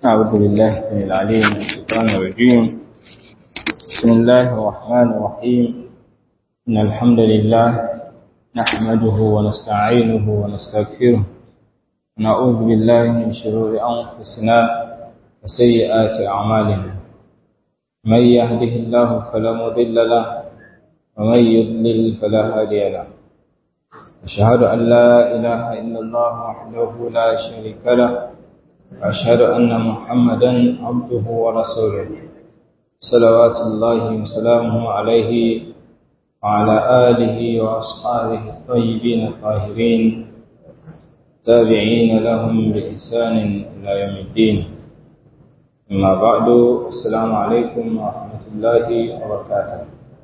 أعوذ بالله السميع العليم من الشيطان الرجيم بسم الله الرحمن الرحيم إن الحمد لله نحمده ونستعينه ونستغفره ونعوذ بالله من شرور أنفسنا وسيئات أعمالنا من يهده الله فلا مضل له ومن يضلل فلا هادي له أشهد أن لا إله إلا الله وحده لا شريك له وأشهد أن محمدا عبده ورسوله صلوات الله وسلامه عليه وعلى آله وأصحابه الطيبين الطاهرين تابعين لهم بإحسان إلى يوم الدين أما بعد السلام عليكم ورحمة الله وبركاته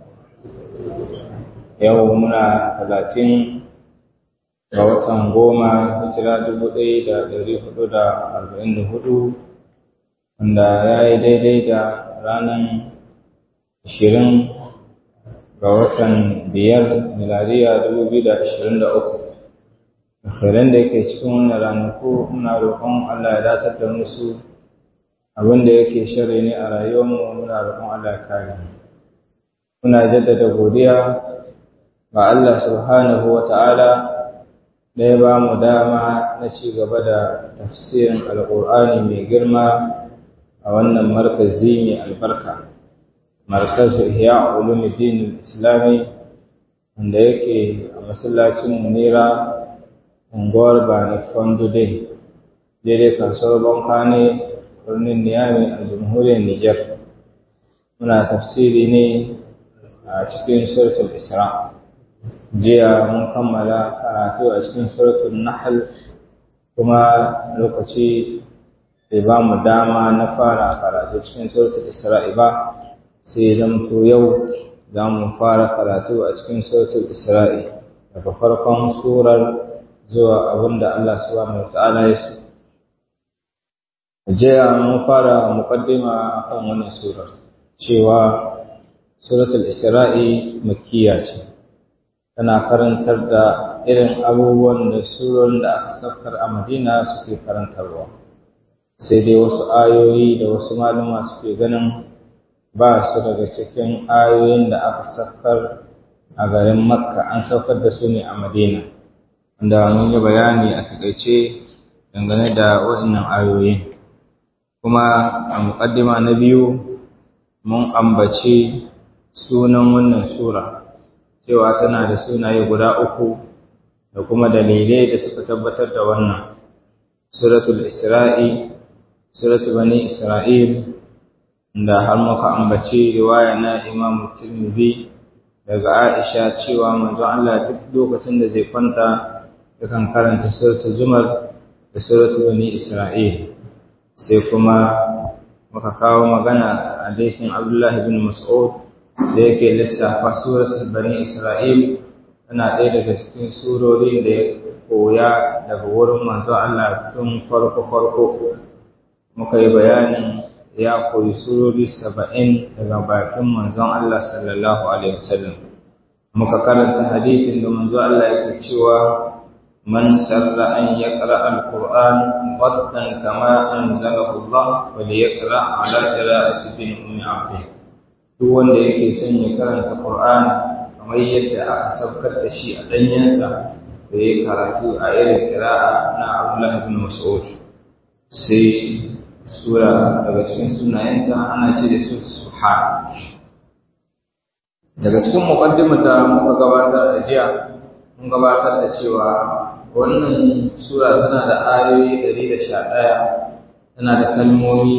يومنا ثلاثين ga watan goma hijira dubu ɗaya da ɗari hudu da arba'in da hudu wanda ya yi daidai da ranar ashirin ga watan biyar miladiya dubu biyu da ashirin da uku alkhairan da yake cikin wannan ranaku muna roƙon Allah ya datar da musu abin da yake shari ne a rayuwarmu muna roƙon Allah ya kare muna jaddada godiya ga Allah subhanahu wa ta'ala da ya ba mu dama na ci gaba da tafsirin alƙur'ani mai girma a wannan markazi mai albarka markazu ihya ulumuddin islami wanda yake a masallacin munira unguwar bani fondude daidai kasuwar bankane birnin niyami a jamhuriyar niger muna tafsiri ne a cikin suratul isra' jiya mun kammala karatu a cikin suratul nahl kuma lokaci bai ba mu dama na fara karatu cikin suratul isra'i ba sai zamto yau za mu fara karatu a cikin suratul isra'i daga farkon surar zuwa abinda Allah subhanahu wata'ala ya so jiya mun fara muqaddima akan wannan surar cewa suratul isra'i makkiya ce tana karantar da irin abubuwan da surorin da aka saukar a madina suke karantarwa sai dai wasu ayoyi da wasu malama suke ganin ba su daga cikin ayoyin da aka saukar a garin makka an saukar da su ne a madina wanda mun yi bayani a takaice dangane da waɗannan ayoyi kuma a muƙaddima na biyu mun ambaci sunan wannan sura cewa tana da sunaye guda uku da kuma dalilai da suka tabbatar da wannan suratul isra'i suratul bani isra'il da har muka ambaci riwaya na imam tirmidhi daga aisha cewa manzon Allah duk lokacin da zai kwanta yakan karanta suratul zumar da suratul bani isra'il sai kuma muka kawo magana a hadisin abdullahi bin mas'ud da yake lissafa suratul bani isra'il tana ɗaya daga cikin surori da ya koya daga wurin manzo Allah tun farko farko muka yi bayanin ya koyi surori saba'in daga bakin manzon Allah sallallahu alaihi wasallam muka karanta hadisin da manzo Allah yake cewa man sarra an yaqra al-qur'an qaddan kama anzalahu Allah wa liyaqra ala qira'ati bin ummi abdih duk wanda yake son ya karanta Qur'ani kamar yadda aka saukar da shi a danyensa da ya karatu a irin kira'a na Abdullah bin Mas'ud sai sura daga cikin sunayenta ana ce da su Subhan daga cikin muqaddimar da muka gabatar da jiya mun gabatar da cewa wannan sura tana da ayoyi 111 tana da kalmomi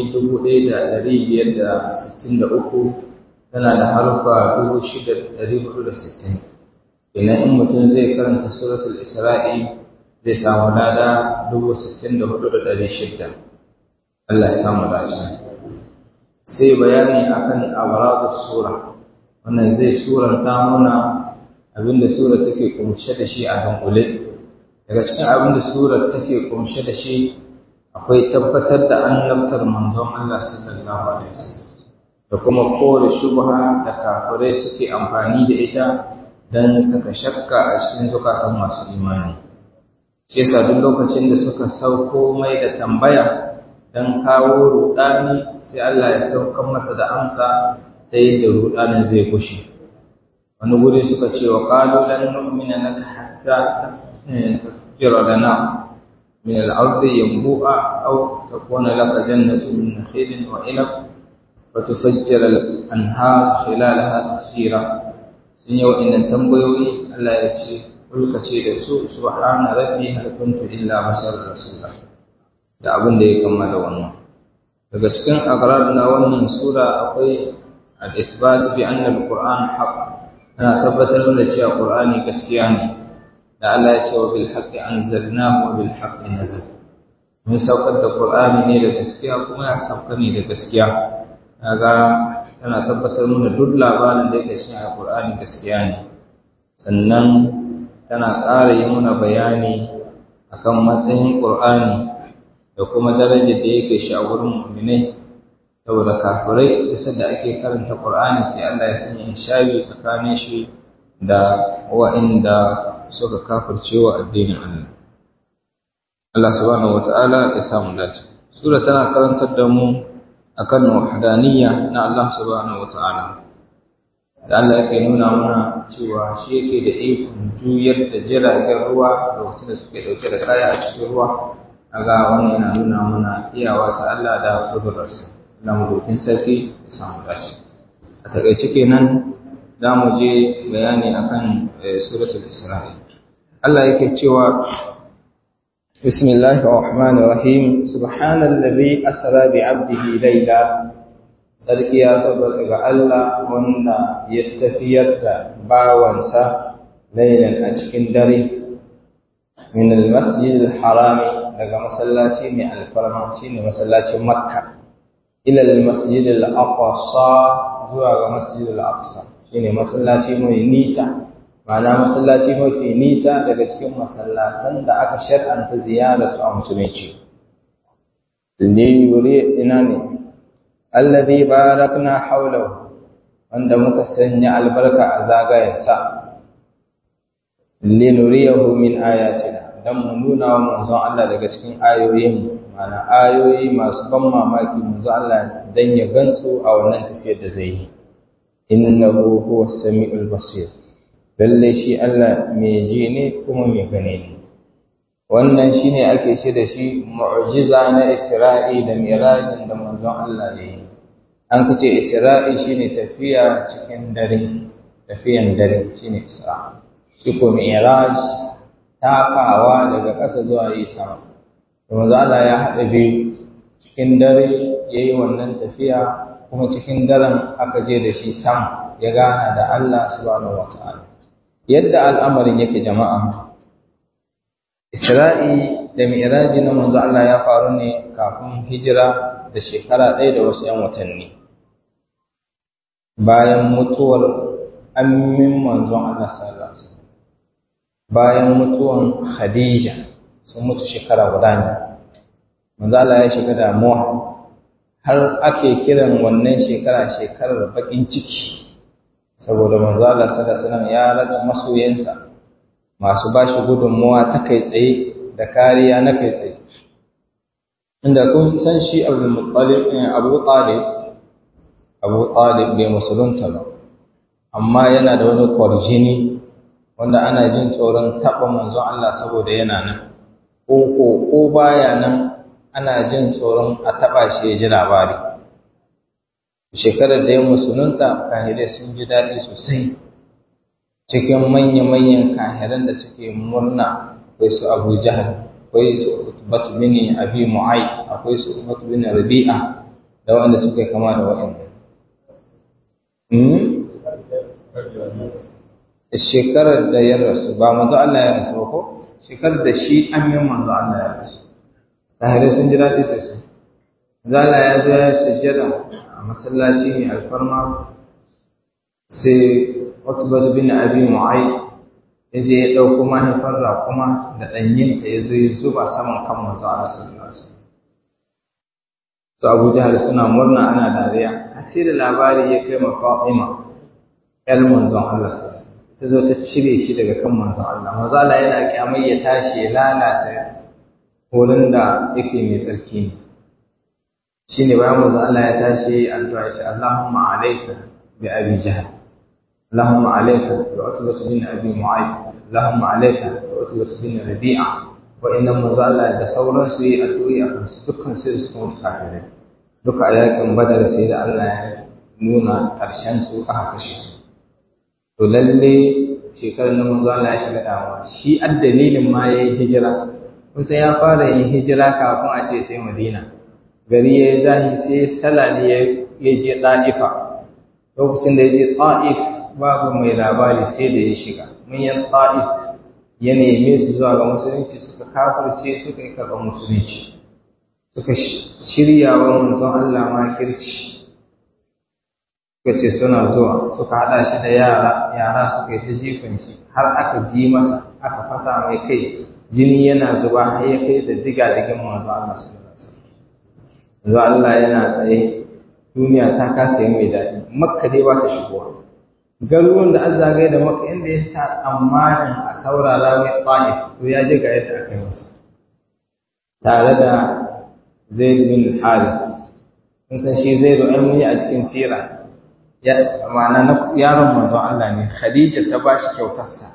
1563 tana da harfa 6,460 idan in mutum zai karanta suratul isra'i zai samu lada 64,600 Allah ya samu dace sai bayani akan abrazus sura wannan zai suranta muna abinda sura take kumshe da shi a dunkule daga cikin abinda sura take kumshe da shi akwai tabbatar da annabtar manzon Allah sallallahu alaihi wasallam da kuma kore shubha da kafirai suke amfani da ita don saka shakka a cikin zukatan masu imani shi yasa duk lokacin da suka sauko mai da tambaya dan kawo rudani sai Allah ya saukan masa da amsa ta yadda rudanin zai kushe wani guri suka ce wa qalu lan nu'mina laka hatta tafjira lana min al-ardi yanbu'a aw takuna laka jannatu min nakhilin wa inab wa tufajjira al-anhar khilalaha tafjira sun yi wa'innan tambayoyi Allah ya ce kulka ce da su subhana rabbi hal kuntu illa bashar rasula da abin da ya kama da wannan daga cikin aqrar na wannan sura akwai al-ithbat bi anna al-qur'an haqq ana tabbatar da cewa qur'ani gaskiya ne da Allah ya ce wa bil haqqi anzalnahu wa bil haqqi nazal mun saukar da qur'ani ne da gaskiya kuma ya sauka ne da gaskiya kaga tana tabbatar mana duk labarin da yake cikin alqur'ani gaskiya ne sannan tana ƙara yi mana bayani akan matsayin qur'ani da kuma darajar da yake shi a wurin mu'minai saboda kafirai bisa da ake karanta Qur'ani sai Allah ya sanya shayi tsakanin shi da wa'inda suka kafirce wa addinin Allah Allah subhanahu wata'ala ya samu dace sura tana karantar da mu akan wahdaniyya na Allah subhanahu wata'ala da Allah yake nuna mana cewa shi yake da ikon juyar da jiragen ruwa lokacin da suke dauke da kaya a cikin ruwa kaga wannan yana nuna mana iyawa ta Allah da kudurarsa na madokin sarki da samu dashi a takaice kenan za mu je bayani akan suratul isra'i Allah yake cewa bismillahir rahmanir rahim subhanallazi asra bi 'abdihi layla sarki ya tabbata ga Allah wanda ya tafiyar da bawansa laylan a cikin dare min al-masjidil harami daga masallaci mai alfarma shine masallacin makka ila al-masjid al-aqsa zuwa ga masjid al-aqsa shine masallaci mai nisa ma'ana masallaci mafi nisa daga cikin masallatan da aka shar'anta ziyara su a musulunci li yuri ina ne alladhi barakna hawlahu wanda muka sanya albarka a zagayensa li nuriyahu min ayatina dan mu nuna wa manzon Allah daga cikin ayoyin mana ayoyi masu ban mamaki manzo Allah dan ya gansu a wannan tafiyar da zai yi innahu huwas samiul basir lalle shi Allah mai ji ne kuma mai gane ne wannan shine ake ce da shi mu'jiza na Isra'i da Mi'rajin da manzon Allah ya yi an kace Isra'i shine tafiya cikin dare tafiyan dare shine Isra shi ko Mi'raj takawa daga ƙasa zuwa yi sama manzo Allah ya haɗa biyu cikin dare ya yi wannan tafiya kuma cikin daren aka je da shi sam ya gana da Allah subhanahu wata'ala yadda al'amarin yake jama'a Isra'i da Mi'raji na manzo Allah ya faru ne kafin hijira da shekara ɗaya da wasu ‘yan watanni bayan mutuwar ammin manzon Allah sallallahu alaihi wasallam bayan mutuwan Khadija sun mutu shekara guda ne manzo Allah ya shiga damuwa har ake kiran wannan shekara shekarar bakin ciki saboda manzo Allah sallallahu alaihi wasallam ya rasa masoyansa masu bashi gudunmuwa ta kai tsaye da kariya na kai tsaye inda kun san shi Abu Muttalib Abu Talib Abu Talib bai musulunta ba amma yana da wani kwarjini wanda ana jin tsoron taɓa manzon Allah saboda yana nan ko ko ko baya nan ana jin tsoron a taɓa shi ya ji labari shekarar da ya musulunta kahirai sun ji daɗi sosai cikin manya-manyan kahiran da suke murna akwai su abu jahal akwai su batu bini abi mu'ai akwai su batu bini rabi'a da wanda suke kama da wa'anda shekarar da ya rasu ba manzo Allah ya rasu ba ko shekarar da shi an yi manzo Allah ya rasu tahirai sun ji daɗi sosai zala ya zo ya sujjada a masallaci mai alfarma sai Utbatu bin Abi Mu'ay ya je ya ɗauko mahaifar raƙuma da ɗanyinta ya zo ya zuba saman kan manzo Allah sallallahu alaihi wasallam su Abu Jahal suna murna ana dariya asiri labari ya kai ma Fatima ƴar manzon Allah sallallahu alaihi wasallam ta zo ta cire shi daga kan manzon Allah manzo Allah yana kyamai ya tashi ya lalata wurin da yake mai tsarki ne shine bayan manzo Allah ya tashi addu'a ya ce Allahumma alayka bi abi jahl Allahumma alayka bi utbah bin abi mu'ayth Allahumma alayka bi utbah bin rabi'a wa inna manzo Allah da sauran su yi addu'o'i a kansu dukkan su da suka mutu kafirai duka a yakin badar sai da Allah ya nuna ƙarshen su aka kashe su to lalle shekarar nan manzo Allah ya shiga damuwa shi addalilin ma yayi hijira kusan ya fara yin hijira kafin a ce sai Madina gari ya yi zahi sai salali ya je ɗa'ifa lokacin da ya je ɗa'if babu mai labari sai da ya shiga manyan ɗa'if ya neme su zuwa ga musulunci suka kafirce suka yi karɓar musulunci suka shirya wa mutum Allah makirci suka ce suna zuwa suka haɗa shi da yara yara suka yi ta jifan shi har aka ji masa aka fasa mai kai jini yana zuba har ya kai da diga digin manzo Allah sallallahu alaihi wasallam yanzu Allah yana tsaye duniya ta kasa yi mai daɗi makka dai ba ta shigowa garuruwan da an zagaye da makka inda ya sa tsammanin a saurara mai ta'if to ya ji ga yadda aka yi masa tare da zaid bin haris kun san shi zai zo an a cikin sira ya ma'ana yaron manzon Allah ne khadija ta ba shi kyautarsa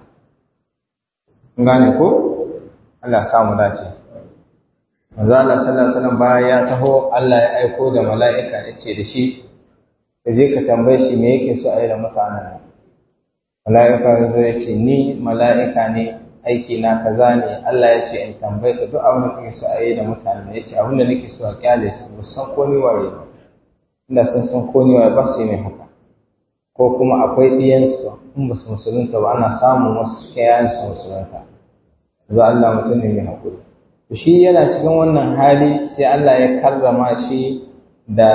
kun gane ko Allah samu dace manzo Allah sallallahu alaihi wasallam bayan ya taho Allah ya aiko da mala'ika ya ce da shi ka je ka tambaye shi me yake so a yi da mutanen mala'ika ya zo ya ce ni mala'ika ne aiki na kaza ne Allah ya ce in tambaye ka duk abin da kake so a yi da mutanen ya ce abin da nake so a kyale su ba san ko ni waye ba inda sun san ko ni waye ba su yi mai haka ko kuma akwai ɗiyansu in ba su musulunta ba ana samun wasu cikin yayan su musulunta yanzu Allah mutum ne mai haƙuri to shi yana cikin wannan hali sai Allah ya karrama shi da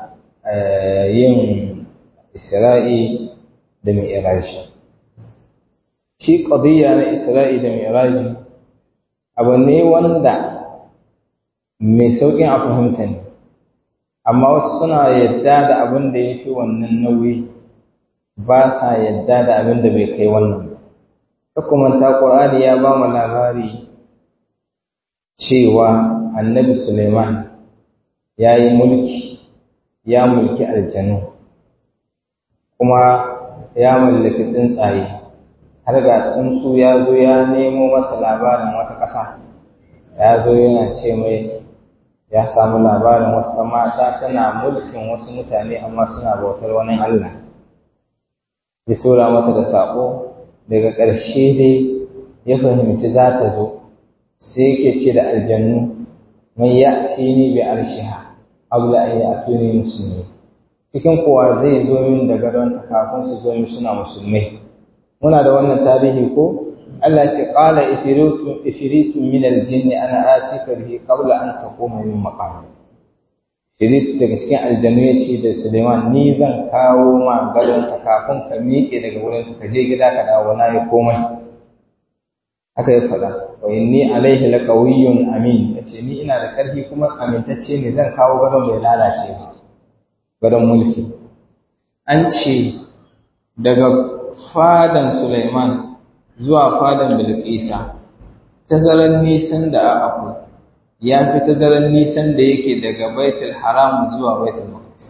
yin Isra'i da Mi'raji shi qadiyya na Isra'i da Mi'raji abu ne wanda mai sauƙin a fahimta ne amma wasu suna yadda da abin da ya fi wannan nauyi ba sa yadda da abin da bai kai wannan ba hukumanta ƙur'ani ya ba mu labari cewa annabi suleiman ya yi mulki ya mulki aljanu kuma ya mallaki tsuntsaye har ga tsuntsu ya zo ya nemo masa labarin wata ƙasa ya zo yana ce mai ya samu labarin wasu mata tana mulkin wasu mutane amma suna bautar wani allah ya tura mata da saƙo daga ƙarshe dai ya fahimci za ta zo sai yake ce da aljannu mai ya ce ni bi arshiha abla an yi atuni musulmi cikin kuwa zai zo min da gadon kafin su zo min suna musulmai muna da wannan tarihi ko Allah ce qala ifritu ifritu min aljinn ana atika bihi qabla an taquma min maqam Ifrit daga cikin aljannu ya ce da Suleiman ni zan kawo ma gadon kafin ka miƙe daga wurin ka je gida ka dawo na yi komai haka ya faɗa wa inni alaihi laqawiyyun amin yace ni ina da ƙarfi kuma amintacce ne zan kawo gadon bai lalace ba gadon mulki an ce daga fadan Sulaiman zuwa fadan Bilqisa tazaran nisan da akwai ya fi tazaran nisan da yake daga Baitul Haram zuwa Baitul Maqdis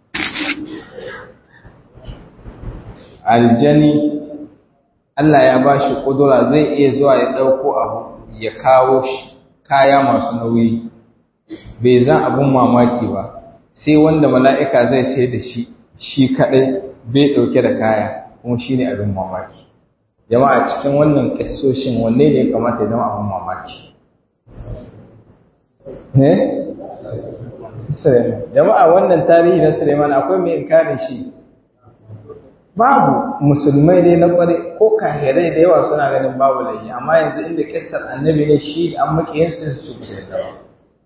aljani Allah ya ba shi ƙudura zai iya zuwa ya ɗauko abu ya kawo shi kaya masu nauyi bai zan abin mamaki ba sai wanda mala'ika zai tai da shi shi kaɗai bai ɗauke da kaya kuma shi ne abin mamaki jama'a cikin wannan ƙasoshin wanne ne ya kamata ya zama abin mamaki ne? jama'a wannan tarihi na Suleiman akwai mai inkarin shi babu musulmai ne na kware ko kahirai da yawa suna ganin babu laifi amma yanzu inda kissar annabi ne shi an makiyin su su ku da ba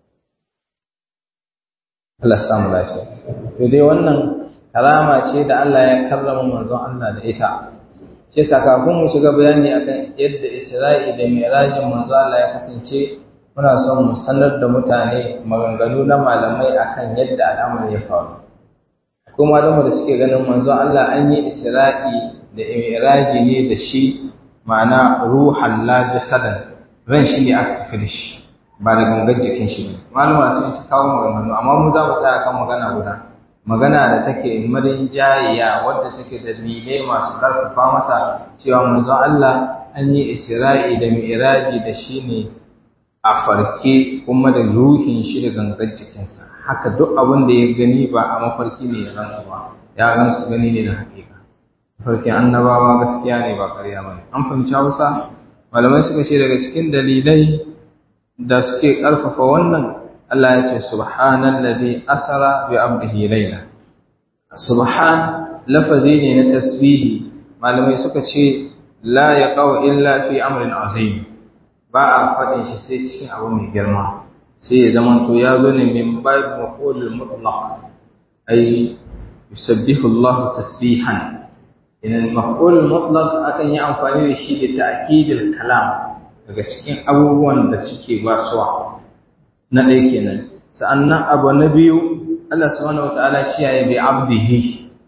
Allah samu lafiya to dai wannan karama ce da Allah ya karrama manzon Allah da ita ce sakakun mu shiga bayani akan yadda Isra'i da Mi'rajin manzon Allah ya kasance muna son mu sanar da mutane maganganu na malamai akan yadda al'amari ya faru kuma da da suke ganin manzo Allah an yi Isra'i da Mi'raji ne da shi ma'ana ruhan la jasadan ran shi ne aka tafi da shi ba da gangar jikin shi ne malama sun ta kawo maganganu amma mu za mu tsaya kan magana guda magana da take marin jayiya wadda take da dalilai masu karfafa mata cewa manzo Allah an yi isra'i da mi'raji da shi ne a farke kuma da ruhin shi da gangar jikinsa haka duk abin da ya gani ba a mafarki ne ya gansu ba ya gansu gani ne na hakika farkin annabawa gaskiya ne ba ƙarya ba ne an fahimci hausa malamai suka ce daga cikin dalilai da suke ƙarfafa wannan Allah ya ce subhanallazi asara bi abdihi layla subhan lafazi ne na tasbihi malamai suka ce la yaqau illa fi amrin azim ba a faɗin shi sai cikin abu mai girma sai ya zama to ya zo ne min babu maqulul mutlaq ay yusabbihu Allah tasbihan idan maqulul mutlaq akan yi amfani da shi da ta'kidil kalam daga cikin abubuwan da suke basuwa na ɗaya kenan sa'annan abu na biyu Allah subhanahu wataala shi ya bi abdihi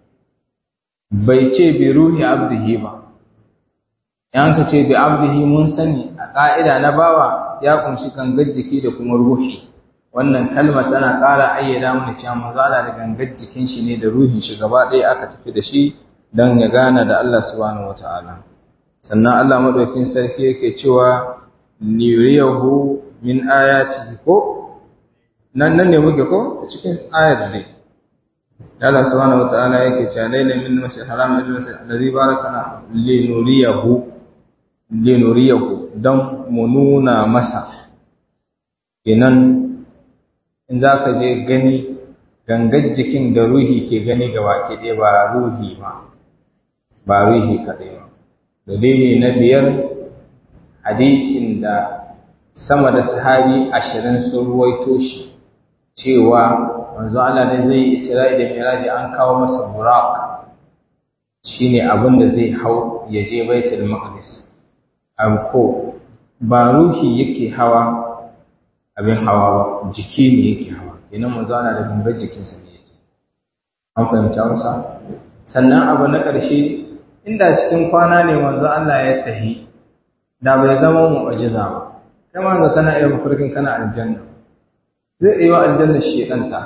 bai ce bi ruhi abdihi ba yan ka ce bi abdihi mun sani a ƙa'ida na bawa ya kunshi gangar jiki da kuma ruhi wannan kalma tana ƙara ayyada mana cewa mazala da gangar jikin shi ne da ruhin shi gaba ɗaya aka tafi da shi don ya gana da Allah subhanahu wataala sannan Allah madaukin sarki yake cewa liyuriyahu min ayatihi ko nan nan ne muke ko cikin ayar dai Allah subhanahu wataala yake cewa laila min masjid haram ila masjid alladhi barakana linuriyahu linuriyahu dan mu nuna masa kenan in zaka je gani gangar jikin da ruhi ke gani gaba ke ɗaya ba ruhi ba ba ruhi kaɗai ba dalili na biyar hadisin da sama da sahabi ashirin sun ruwaito shi cewa manzo Allah ne zai Isra'i da Miraji an kawo masa buraq shine abin da zai hau ya je Baitul Maqdis ko ba ruhi yake hawa abin hawa ba jiki ne yake hawa kenan manzo Allah da gangar jikinsa ne yake an fahimta wasa sannan abu na ƙarshe inda cikin kwana ne manzo Allah ya tahi da bai zama mu'jiza ba kai ma kana iya mafarkin kana aljanna zai iya aljanna shi ɗanta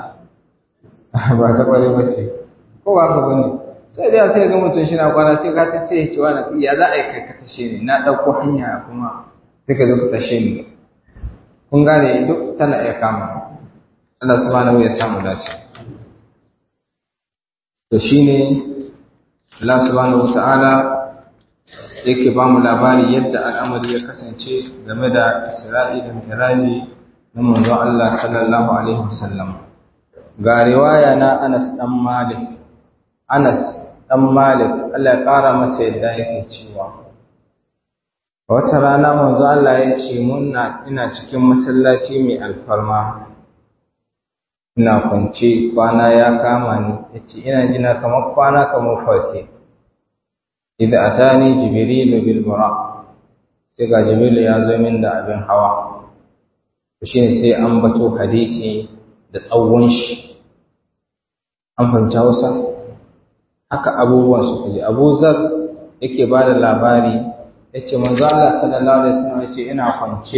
ba ta ƙware ba ce ko ba ka bane sai da sai ga mutum shi na kwana sai ka ta sai cewa na ya za a yi kai ka tashe ni na ɗauko hanya kuma sai ka zo ka tashe ni kun gane duk tana iya kama Allah subhanahu ya samu dace to shine Allah subhanahu wata'ala yake ba mu labari yadda al'amari ya kasance game da Isra'i da Miraji na manzon Allah sallallahu alaihi wasallam ga riwaya na Anas dan Malik Anas dan Malik Allah ya kara masa yadda yake cewa wata rana manzon Allah ya ce muna ina cikin masallaci mai alfarma ina kwance kwana ya kama ni yace ina jina kamar kwana kamar farke idan atani jibrilu bil buraq sai ga jibrilu ya zo min da abin hawa shine sai an bato hadisi da tsawon shi an fahimci Hausa haka abubuwan su kaje Abu Zar yake ba da labari yace manzo Allah sallallahu alaihi wasallam yace ina kwance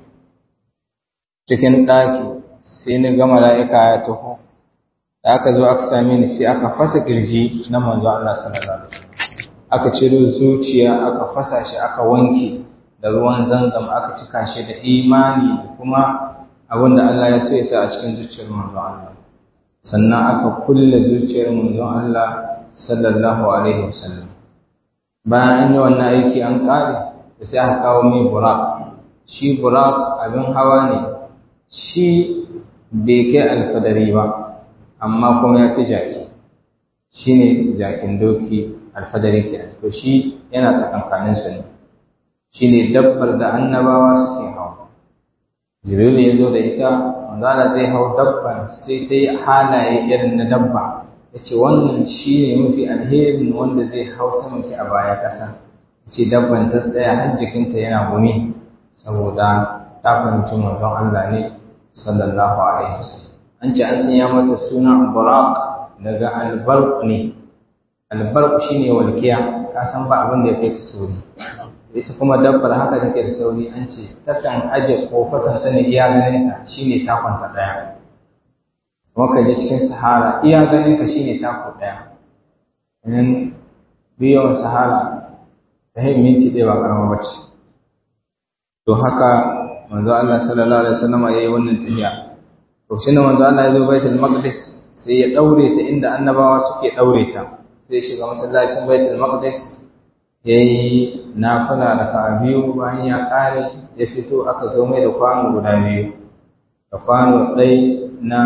cikin daki sai ni ga mala'ika ya taho da aka zo aka same ni sai aka fasa kirji na manzo Allah sallallahu alaihi wasallam aka ciro zuciya aka fasa shi aka wanke da ruwan zanzam aka cika shi da imani da kuma abin da Allah ya so ya sa a cikin zuciyar manzo Allah sannan aka kulle zuciyar manzo Allah sallallahu alaihi wasallam bayan an yi wannan aiki an kare da sai aka kawo mai burak shi burak abin hawa ne shi bai kai alfadari ba amma kuma ya fi jaki shi ne jakin doki alfadari ke to shi yana tsakankaninsa ne shi ne dabbar da annabawa suke hawa jibril ya zo da ita manzala zai hau dabbar sai ta yi halaye irin na dabba ya ce wannan shi ne mafi alherin wanda zai hau samanki a baya ƙasa ce dabban ta tsaya har jikinta yana gumi saboda ta fahimci manzon Allah ne sallallahu alaihi wasallam an ce an sanya mata suna buraq daga albarq ne albarq shine walkiya ka san ba abin da ya kai ta sori ita kuma dabbar haka take da sauri an ce takan aje kofatan ta ne iya ganin ka shine takon ta daya kuma ka je cikin sahara iya ganin ka shine tako daya in biyan sahara ta hin minti ɗaya ba karama bace to haka manzo Allah sallallahu alaihi wasallam yayi wannan tafiya lokacin da manzo Allah ya zo baitul maqdis sai ya daure ta inda annabawa suke daure ta sai ya shiga masallacin baitul maqdis yayi nafila raka'a biyu bayan ya kare ya fito aka zo mai da kwano guda biyu da kwano ɗai na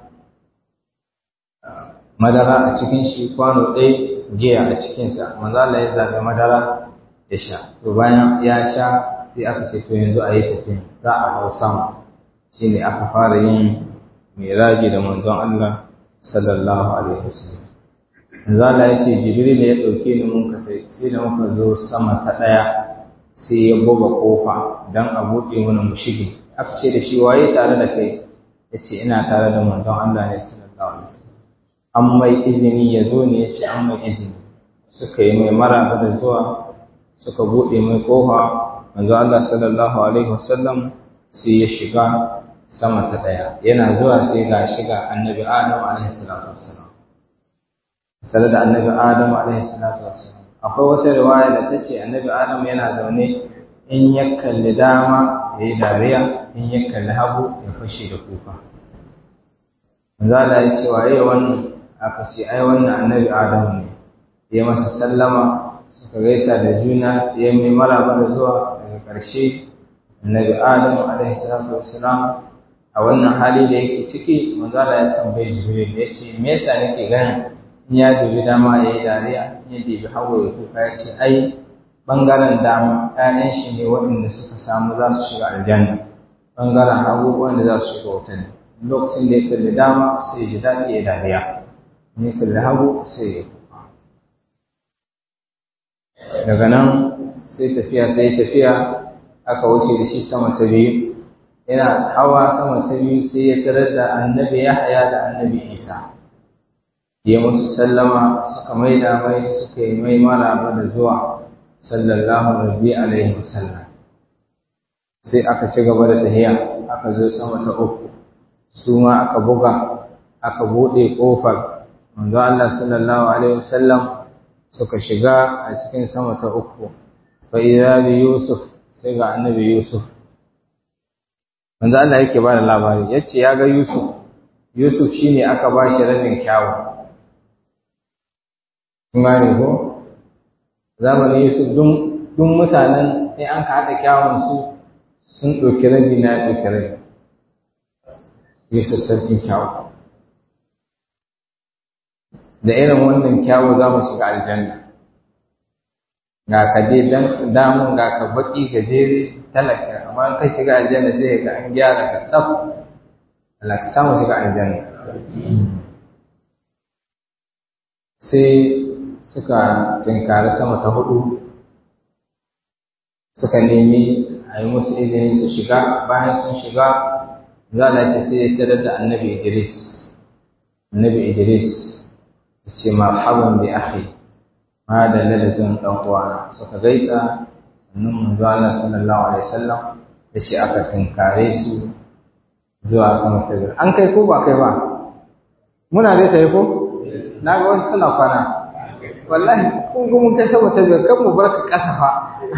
madara a cikin shi kwano ɗai giya a cikinsa manzo Allah ya zaɓi madara ya sha to bayan ya sha sai aka ce to yanzu a yi tafiya za a hau sama shine aka fara yin miraji da manzon Allah sallallahu alaihi wasallam manzo Allah ya ce Jibril ya dauke ni mun kace sai da muka zo sama ta daya sai ya buga kofa dan a bude mana mu shige aka ce da shi waye tare da kai yace ina tare da manzon Allah ne sallallahu alaihi wasallam an mai izini ya zo ne yace an mai izini suka yi mai maraba da zuwa suka bude mai kofa manzo Allah sallallahu alaihi wasallam sai ya shiga sama ta daya yana zuwa sai ga shiga annabi Adam alaihi salatu wassalam tare da annabi Adam alaihi salatu wassalam akwai wata riwaya da tace annabi Adam yana zaune in ya kalli dama yayi dariya in ya kalli hagu ya fashe da kuka manzo Allah ya ce waye wannan aka ce ai wannan annabi Adam ne ya masa sallama suka gaisa da juna ya mai maraba da zuwa daga ƙarshe annabi Adam alaihi salatu wassalam a wannan hali da yake ciki manzala ya tambayi jibril ya ce me yasa nake ganin in ya dubi dama ya yi dariya in ya dubi hagu ya kuka ya ce ai bangaren dama ƴaƴan shi ne waɗanda suka samu za su shiga aljanna bangaren hagu wanda za su shiga wuta ne lokacin da ya kalli dama sai ya ji daɗi ya dariya in ya kalli hagu sai ya kuka daga nan sai tafiya ta yi tafiya aka wuce da shi sama ta biyu yana hawa sama ta biyu sai ya tarar da annabi Yahaya da annabi Isa ya musu sallama suka maida mai suka yi mai maraba da zuwa sallallahu rabbi alaihi wasallam sai aka ci gaba da tahiya aka zo sama ta uku su ma aka buga aka bude kofar manzo Allah sallallahu alaihi wasallam suka shiga a cikin sama ta uku fa idza bi yusuf sai ga annabi yusuf manzo Allah yake ba da labari yace ya ga Yusuf Yusuf shine aka ba shi rabin kyawu kun gane ko zamanin Yusuf dun dun mutanen sai an ka hada kyawun su sun ɗauki rabi na ɗauki rabi Yusuf sarkin kyawu da irin wannan kyawu za mu shiga aljanna ga ka dai damun ga ka baki gajere talaka amma ka shiga aljanna sai ga an gyara ka tsaf Allah ka samu shiga aljanna sai suka tinkari sama ta hudu suka nemi a yi musu izini su shiga bayan sun shiga za a ce sai ya tarar da annabi Idris annabi Idris ya ce marhaban bi akhi ma da lalazin dan uwana suka gaisa sannan manzo Allah sallallahu alaihi wasallam da shi aka tinkare su zuwa sama ta biyar an kai ko ba kai ba muna dai tayi ko na ga wasu suna kwana wallahi kun ga mun kai sama ta biyar kan mu barka kasa fa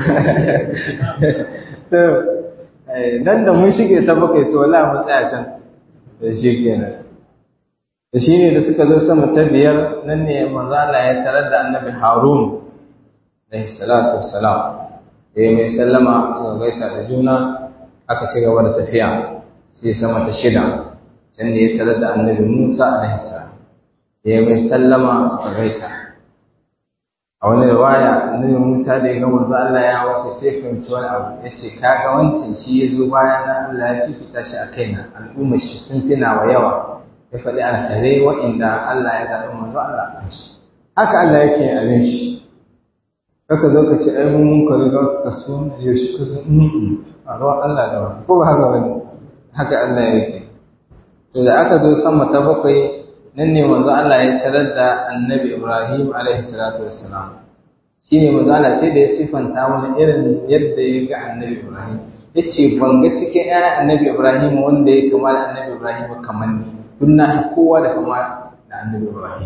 to nan da mun shige ta bakai to wallahi mun tsaya can da shi kenan da shi ne da suka zo sama ta biyar nan ne manzo Allah ya tarar da annabi Harun alaihi salatu wassalam ya mai sallama suka gaisa da juna aka ci gaba da tafiya sai sama ta shida can ne ya tarar da annabi Musa alaihi salam ya mai sallama suka gaisa a wani riwaya annabi Musa da ya ga manzo Allah ya wuce sai fahimci wani abu ya ce kaga wancan shi ya zo baya na Allah ya fifita shi a kaina al'ummar shi sun fina wa yawa ya faɗi alkhairai waɗanda Allah ya zaɓi manzo Allah kan shi haka Allah yake abin shi kaka zo ka ce ai mun mun ka riga ka so ya shi ka zo a ruwan Allah da wani ko ba haka bane haka Allah yake to da aka zo sama ta bakwai nan ne manzo Allah ya tarar da annabi Ibrahim alaihi salatu wassalam shi ne mazala sai da ya siffanta wani irin yadda ya ga annabi ibrahim ya ce ban ga cikin ‘ya'yan annabi ibrahim wanda ya kama da annabi ibrahim kamar ni duk na kowa da kama da annabi ibrahim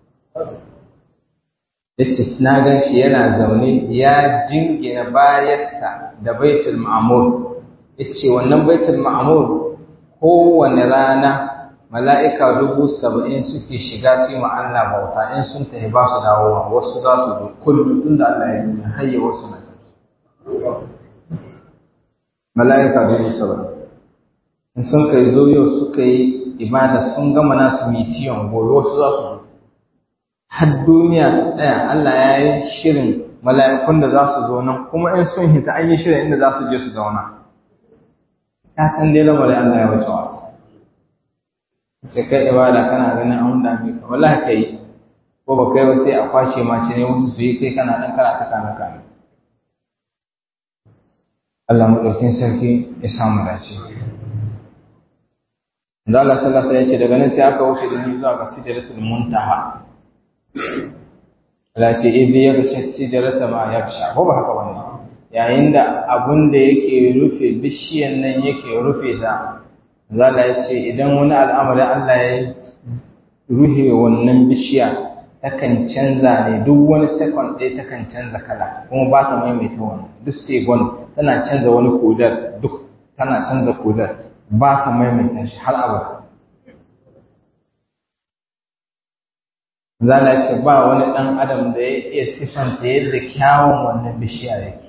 ya ce na gan shi yana zaune ya jingina bayarsa da baitul ma'amur ya ce wannan baitul ma'amur kowane rana mala'ika dubu saba'in suke shiga su yi Allah bauta in sun tafi ba su dawowa wasu za su zo kullum tun da Allah ya nuna hayya wasu na ciki. Mala'ika dubu saba'in. In sun kai zo yau suka yi ibada sun gama nasu misiyon gobe wasu za su zo. Har duniya ta tsaya Allah ya yi shirin mala'ikun da za su zo nan kuma in sun hita an yi shirin inda za su je su zauna. Ya san dai lamarin Allah ya wuce wasa. ce kai ibada kana ganin an dame ka wallahi kai ko ba kai ba sai a kwashe ma ce ne wasu su yi kai kana dan kana ta kana kana Allah madaukin sarki ya samu dace da Allah sallallahu alaihi wasallam ya ce daga nan sai aka wuce da ni zuwa ga sidratul muntaha Allah ce idh yaghsha sidrata ma yaghsha ko ba haka bane yayin da abun da yake rufe bishiyan nan yake rufe ta Zala ya ce idan wani al'amarin Allah ya ruhe wannan bishiya takan canza ne duk wani sekon ɗaya takan canza kala kuma ba ta maimaita wani duk segon tana canza wani kodar duk tana canza kodar ba ta maimaita shi har abada. Zala ce ba wani ɗan adam da ya iya siffanta yadda kyawun wannan bishiya yake.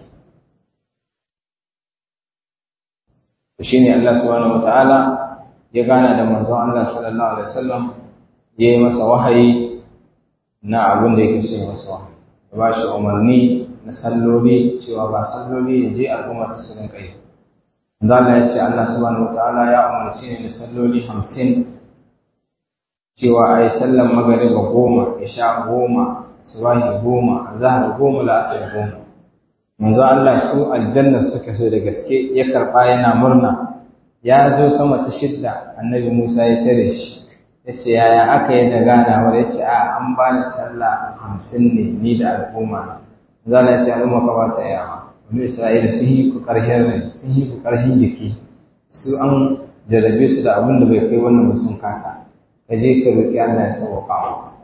shi ne Allah subhanahu wata'ala ya gana da manzon Allah sallallahu alaihi wasallam ya yi masa wahayi na abin da yake so ya masa wahayi ya ba shi umarni na salloli cewa ba salloli ya je al'umma su rinka yi Allah ya ce Allah subhanahu wata'ala ya umarci ne da salloli hamsin cewa a yi sallan magariba goma isha goma subahi goma zahar goma la'asar goma manzo Allah su aljanna suka so da gaske ya karba yana murna ya zo sama ta shidda annabi Musa ya tare shi yace yaya aka yi da ganawar yace a an bani sallah hamsin ne ni da al'umma manzo Allah ya ce al'umma ka ba ta yawa wani Isra'ila sun yi ku karhin rai sun yi ku karhin jiki su an jarabe su da abin da bai kai wannan ba sun kasa ka je ka roki Allah ya sauka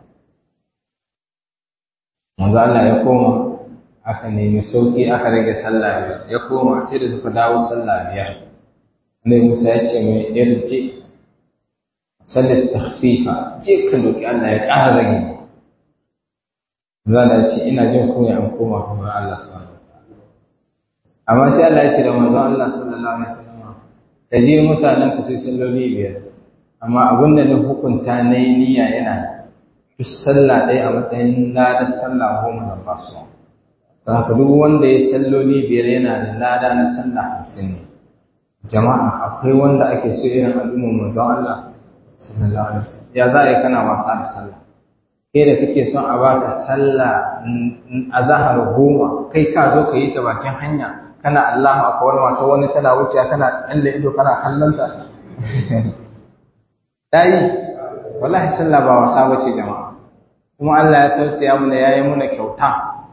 manzo Allah ya koma aka nemi sauki aka rage sallah biyar ya koma sai da suka dawo sallah biyar Annabi Musa ya ce mai irji sallar takhfifa je ka doki Allah ya ƙara rage zan ce ina jin kunya an koma kuma Allah subhanahu wataala amma sai Allah ya ce da manzon Allah sallallahu alaihi wasallam ka je mutanen ka sai salloli biyar amma abin da na hukunta na yi niyya yana duk sallah ɗaya a matsayin ladar sallah goma zan ba su haka duk wanda ya salloli biyar yana da lada na sallah hamsin ne jama'a akwai wanda ake so irin al'ummar manzon Allah sallallahu alaihi wasallam ya za a yi kana wasa da sallah kai da kake son a baka sallah a zahar goma kai ka zo ka yi ta bakin hanya kana Allahu akbar mata wani tana wuce kana ɗalle ido kana kallon ta dai wallahi sallah ba wasa bace jama'a kuma Allah ya tausaya mana yayi mana kyauta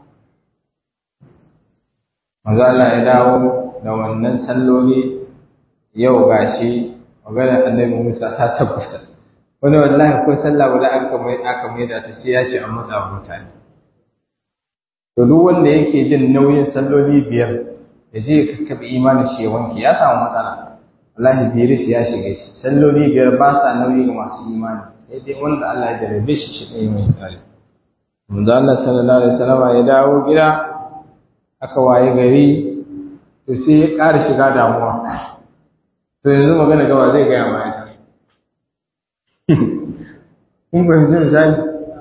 manzo Allah ya dawo da wannan salloli yau gashi maganar annabi Musa ta tabbata wani wallahi ko sallah wala aka mai aka mai da ta sai ya ce an matsa mutane to duk wanda yake jin nauyin salloli biyar ya je ka kabi imani shi ya wanke ya samu matsala wallahi biris ya shiga shi salloli biyar ba sa nauyi ga masu imani sai dai wanda Allah ya jarabe shi shi ɗaya mai tsari manzo Allah sallallahu alaihi wasallam ya dawo gida aka waye gari to sai ya ƙara shiga damuwa to yanzu magana gaba zai gaya ma ita kun fahimci misali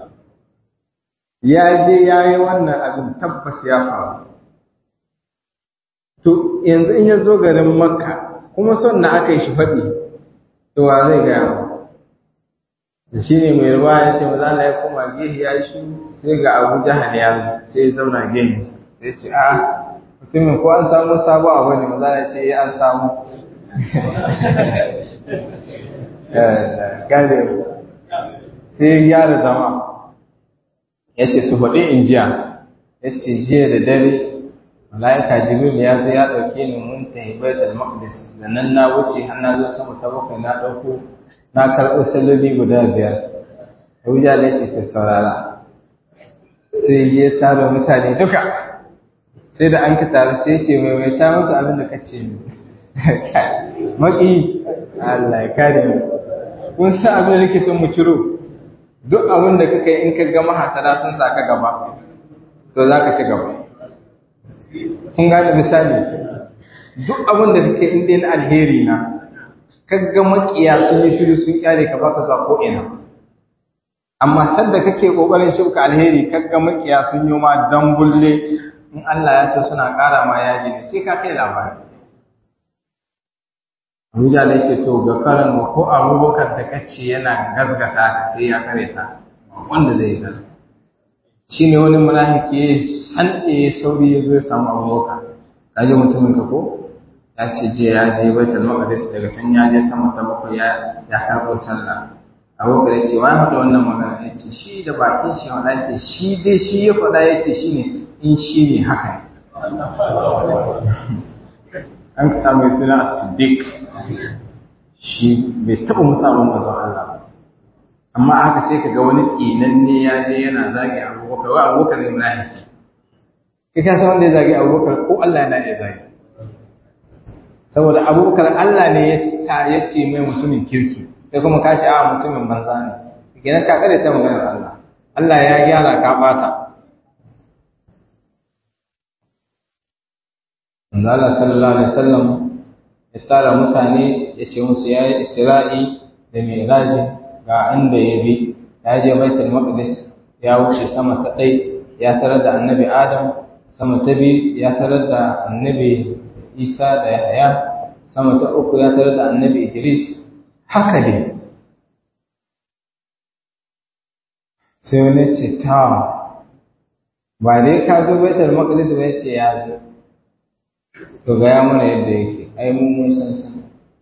ya je ya yi wannan abin tabbas ya faru to yanzu in ya zo garin makka kuma son na aka yi shi faɗi to wa zai gaya ma da shi ne mai ruwa ya ce maza ya koma gehe ya yi shi sai ga abu jahal ya sai ya zauna gehe sai ce a mutumin ko an samu sabo abu ne maza ya ce ya an samu gane sai ya gyara zama ya ce tu faɗi in jiya ya ce jiya da dare mala'ika jibril ya zo ya ɗauke ni mun tafi baitul maqdis da nan na wuce har na zo sama ta bakwai na ɗauko na karɓo salloli guda biyar abuja da ce ta saurara sai je tara mutane duka sai da an ka taru sai ce mai mai ta musu abin da ka ce ni maki Allah ya kare mu kun san abin da nake son mu ciro duk abin da kaka yi in ka ga mahasara sun sa ka gaba to za ka ci gaba kun gane misali duk abin da kake in dai na alheri na ka ga makiya sun yi shiru sun kyale ka baka zuwa ko ina amma sadda kake kokarin shibka alheri ka ga makiya sun yi ma dan bulle in Allah ya so suna ƙara ma yaji ne sai ka kai labari Abuja da ce to ga karan ko abubakar da kace yana gazgata ka sai ya kare ta wanda zai yi gazgata shi ne wani munafiki ya san ya sauri ya zo ya samu abubakar ka ji mutumin ka ko ya ce je ya je baitul maqdis daga can ya je sama ta bakwai ya ya karɓo sallah abubakar ya ce wani faɗa wannan magana ya ce shi da bakin shi wanda ya ce shi dai shi ya faɗa ya ce shi ne in shi ne haka ne an samu suna siddiq shi bai taɓa musamman manzon Allah ba amma haka sai ka ga wani tsinanne ya je yana zagi abubakar wa abubakar ne munafiki kai ka san wanda ya zagi abubakar ko Allah yana iya zagi saboda abubakar Allah ne ya sa ya ce mai mutumin kirki sai kuma ka ce a mutumin banza ne kenan ka kare ta maganar Allah Allah ya gyara ka bata Allah sallallahu alaihi wasallam ya tara mutane ya ce musu yayi Isra'i da Mi'raji ga inda ya bi ya je Baitul Maqdis ya wuce sama ta ɗai ya tarar da Annabi Adam sama ta biyu ya tarar da Annabi Isa da Yahya sama ta uku ya tarar da Annabi Idris haka dai sai wani ce ta ba dai ka zo Baitul Maqdis ba ya ce ya zo to gaya mana yadda yake ai mun mun san ta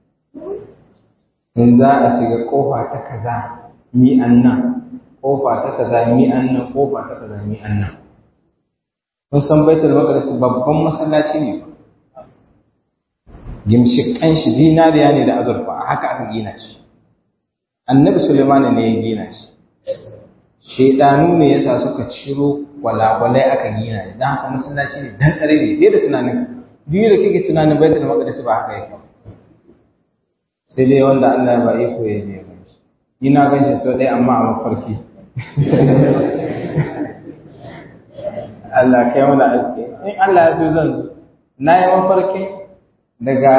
in za a shiga kofa ta kaza mi annan kofa ta kaza mi annan kofa ta kaza mi annan kun san baitul maqdis babban masallaci ne gimshikan shi dinariya ne da azurfa a haka aka gina shi annabi sulaiman ne ya gina shi shedanu ne yasa suka ciro walawalai aka gina ne dan haka masallaci ne dan kare ne da tunanin biyu da kike tunanin baitul maqdis ba haka yake sai dai wanda Allah ba iko ya je ba shi ina gan shi so dai amma a mafarki Allah kai mana aiki in Allah ya so zan zo na yi mafarki daga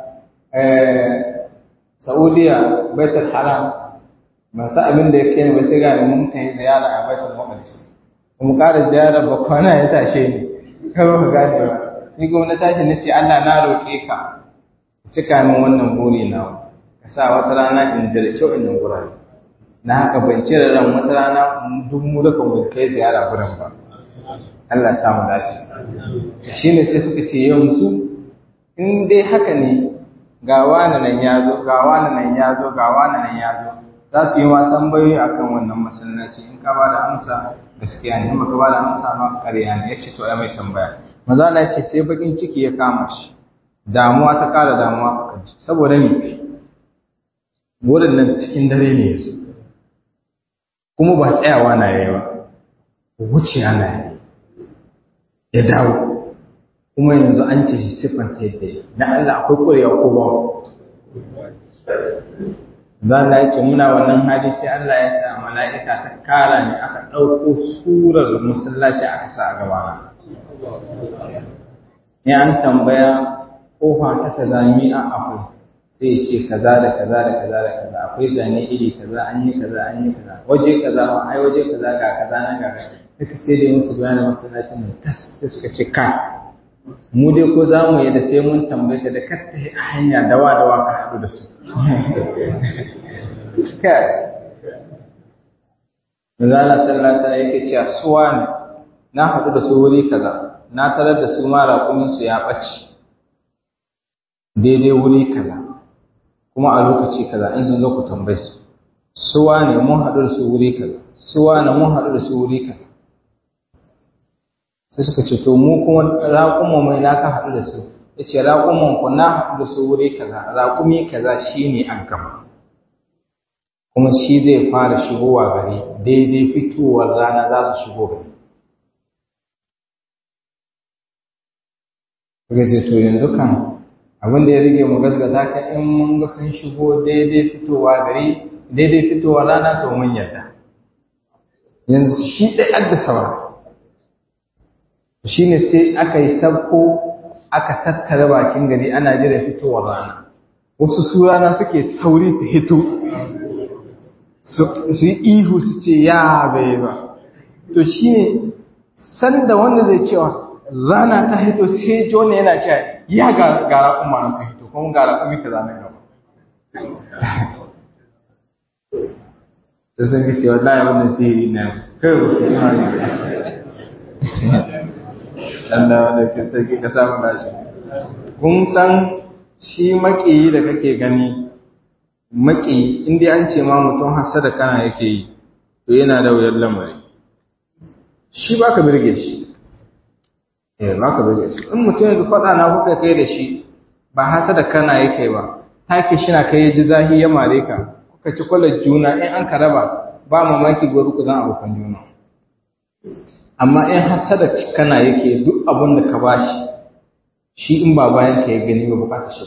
Saudiya baitul haram ba sa abin da ya kai ba sai ga mun kai ziyara a baitul maqdis kuma ƙara ziyara ba kwana ya tashe ni kawai ka gane ba ni kuma na tashi na ce Allah na roƙe ka cika min wannan buri na ka sa wata rana in da kyau in gurare na haka ban cire ran wata rana duk mu duka mu kai ziyara gurin ba Allah ya mu dace shine sai suka ce yanzu in dai haka ne ga wani nan ya zo ga wani nan ya zo ga wani nan ya zo za su yi ma tambayoyi akan wannan masallaci in ka ba da amsa gaskiya ne in baka ba da amsa ma ƙarya ne yace to ai mai tambaya maza Allah ce sai bakin ciki ya kama shi damuwa ta ƙara damuwa a kan shi saboda me wurin nan cikin dare ne yanzu kuma ba tsayawa na yayi ba wuce ana yi ya dawo kuma yanzu an ce shi siffanta yadda yake na Allah akwai ƙwarewa ko ba za Allah ya ce muna wannan hali sai Allah ya sa mala'ika ta kara ne aka ɗauko surar masallaci aka sa a gabana in an tambaya kofa ta kaza mi a akwai sai ce kaza da kaza da kaza da kaza akwai zane iri kaza an yi kaza an yi kaza waje kaza ma ai waje kaza ga kaza nan ga duka sai dai musu bayanin masallacin nan tas sai suka ce ka mu dai ko za mu yi da sai mun tambaye da kar ta a hanya dawa dawa ka haɗu da su kai Manzala sallallahu alaihi wasallam yake cewa suwa ne na haɗu da su wuri kaza na tarar da su ma raƙuminsu ya ɓace daidai wuri kaza kuma a lokaci kaza in sun zo ku tambaye su suwa ne mun haɗu da su wuri kaza suwa ne mun haɗu da su wuri kaza sai suka ce to mu kuma raƙuman mai na ka haɗu da su ya ce raƙuman ku na haɗu da su wuri kaza raƙumi kaza shi ne an gaba kuma shi zai fara shigowa gari daidai fitowar rana za su shigo gari Kuka ce to yanzu kan abin da ya rage mu gaskata ka in mun ga sun shigo daidai fitowa gari daidai fitowar rana to mun yarda yanzu shi ɗai adda saura shi ne sai aka yi sabko aka tattara bakin gari ana jira fitowar rana wasu su rana suke sauri ta hito su yi ihu su ce ya bai ba to shi ne sanda wanda zai cewa rana ta hito sai ji wani yana cewa ya gara kuma na su hito kuma gara kuma ka zane gaba da sun ga cewa la ya wannan sihiri na kai ba su yi Allah wanda ke sarki ka samu nashi kun san shi maƙiyi da kake gani maƙiyi inda an ce ma mutum hasada kana yake yi to yana da wuyar lamari shi ba ka birge shi eh ba ka birge shi in mutum yanzu faɗa na kuka kai da shi ba hasada kana yake ba take shi na kai ji zahi ya mare ka kuka ci kwalar juna in an ka raba ba mamaki gobe ku zan abokan juna amma in hasada kana yake duk abin da ka bashi shi in ba bayan ka ya gani ba bukata shi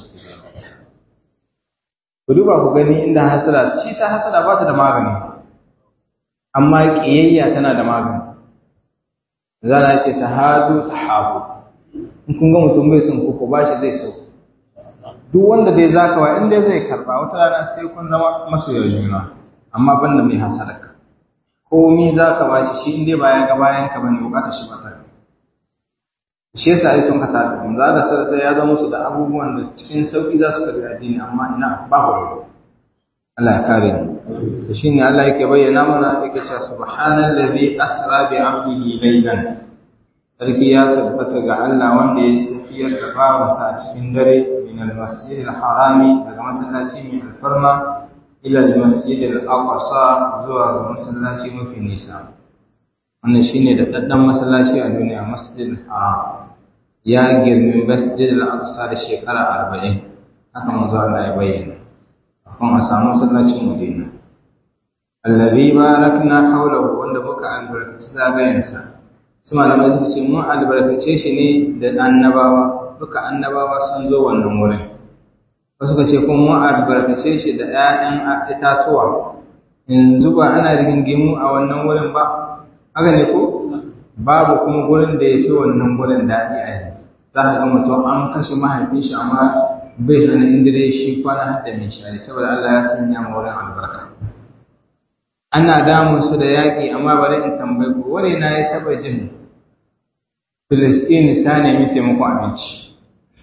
ku duba ku gani inda hasada shi ta hasada ba ta da magani amma kiyayya tana da magani zana ce ta hadu sahabu in kun ga mutum bai son ku ku bashi zai so duk wanda zai zaka wa inda zai karba wata rana sai kun zama masoyar juna amma banda mai hasada ka komi za ka ba shi shi inda bayan ga bayan ka bane bukatar shi ba ta shi yasa ai sun kasa da za da sarsa ya zama musu da abubuwan da cikin sauki za su karbi addini amma ina ba ku Allah ya kare mu to shine Allah yake bayyana mana yake cewa subhanallazi asra bi 'abdihi laylan sarki ya tabbata ga Allah wanda ya tafiyar da bawansa a cikin dare min al-masjid al-harami daga masallaci mai alfarma ila al-masjid al-aqsa zuwa ga masallaci mafi nisa wannan shine da daddan masallaci a duniya masjid al-haram ya girmi masjid al-aqsa da shekara 40 haka manzo Allah ya bayyana akan a samu masallacin Madina allazi barakna hawlahu wanda muka albarkaci zagayensa su malamai suka ce mun albarkace shi ne da annabawa duka annabawa sun zo wannan wurin wasu ka ce kuma mun albarkace shi da 'ya'yan itatuwa yanzu ba ana rigingimu a wannan wurin ba haka ne ko babu kuma gurin da ya fi wannan gurin daɗi a yanzu za ka ga mutum an kashe mahaifin shi amma bai hana inda dai shi kwana har da mai shari saboda Allah ya sanya ma wurin albarka ana damun su da yaƙi amma bari in tambayi ku wani na ya taɓa jin Filistini ta nemi taimakon abinci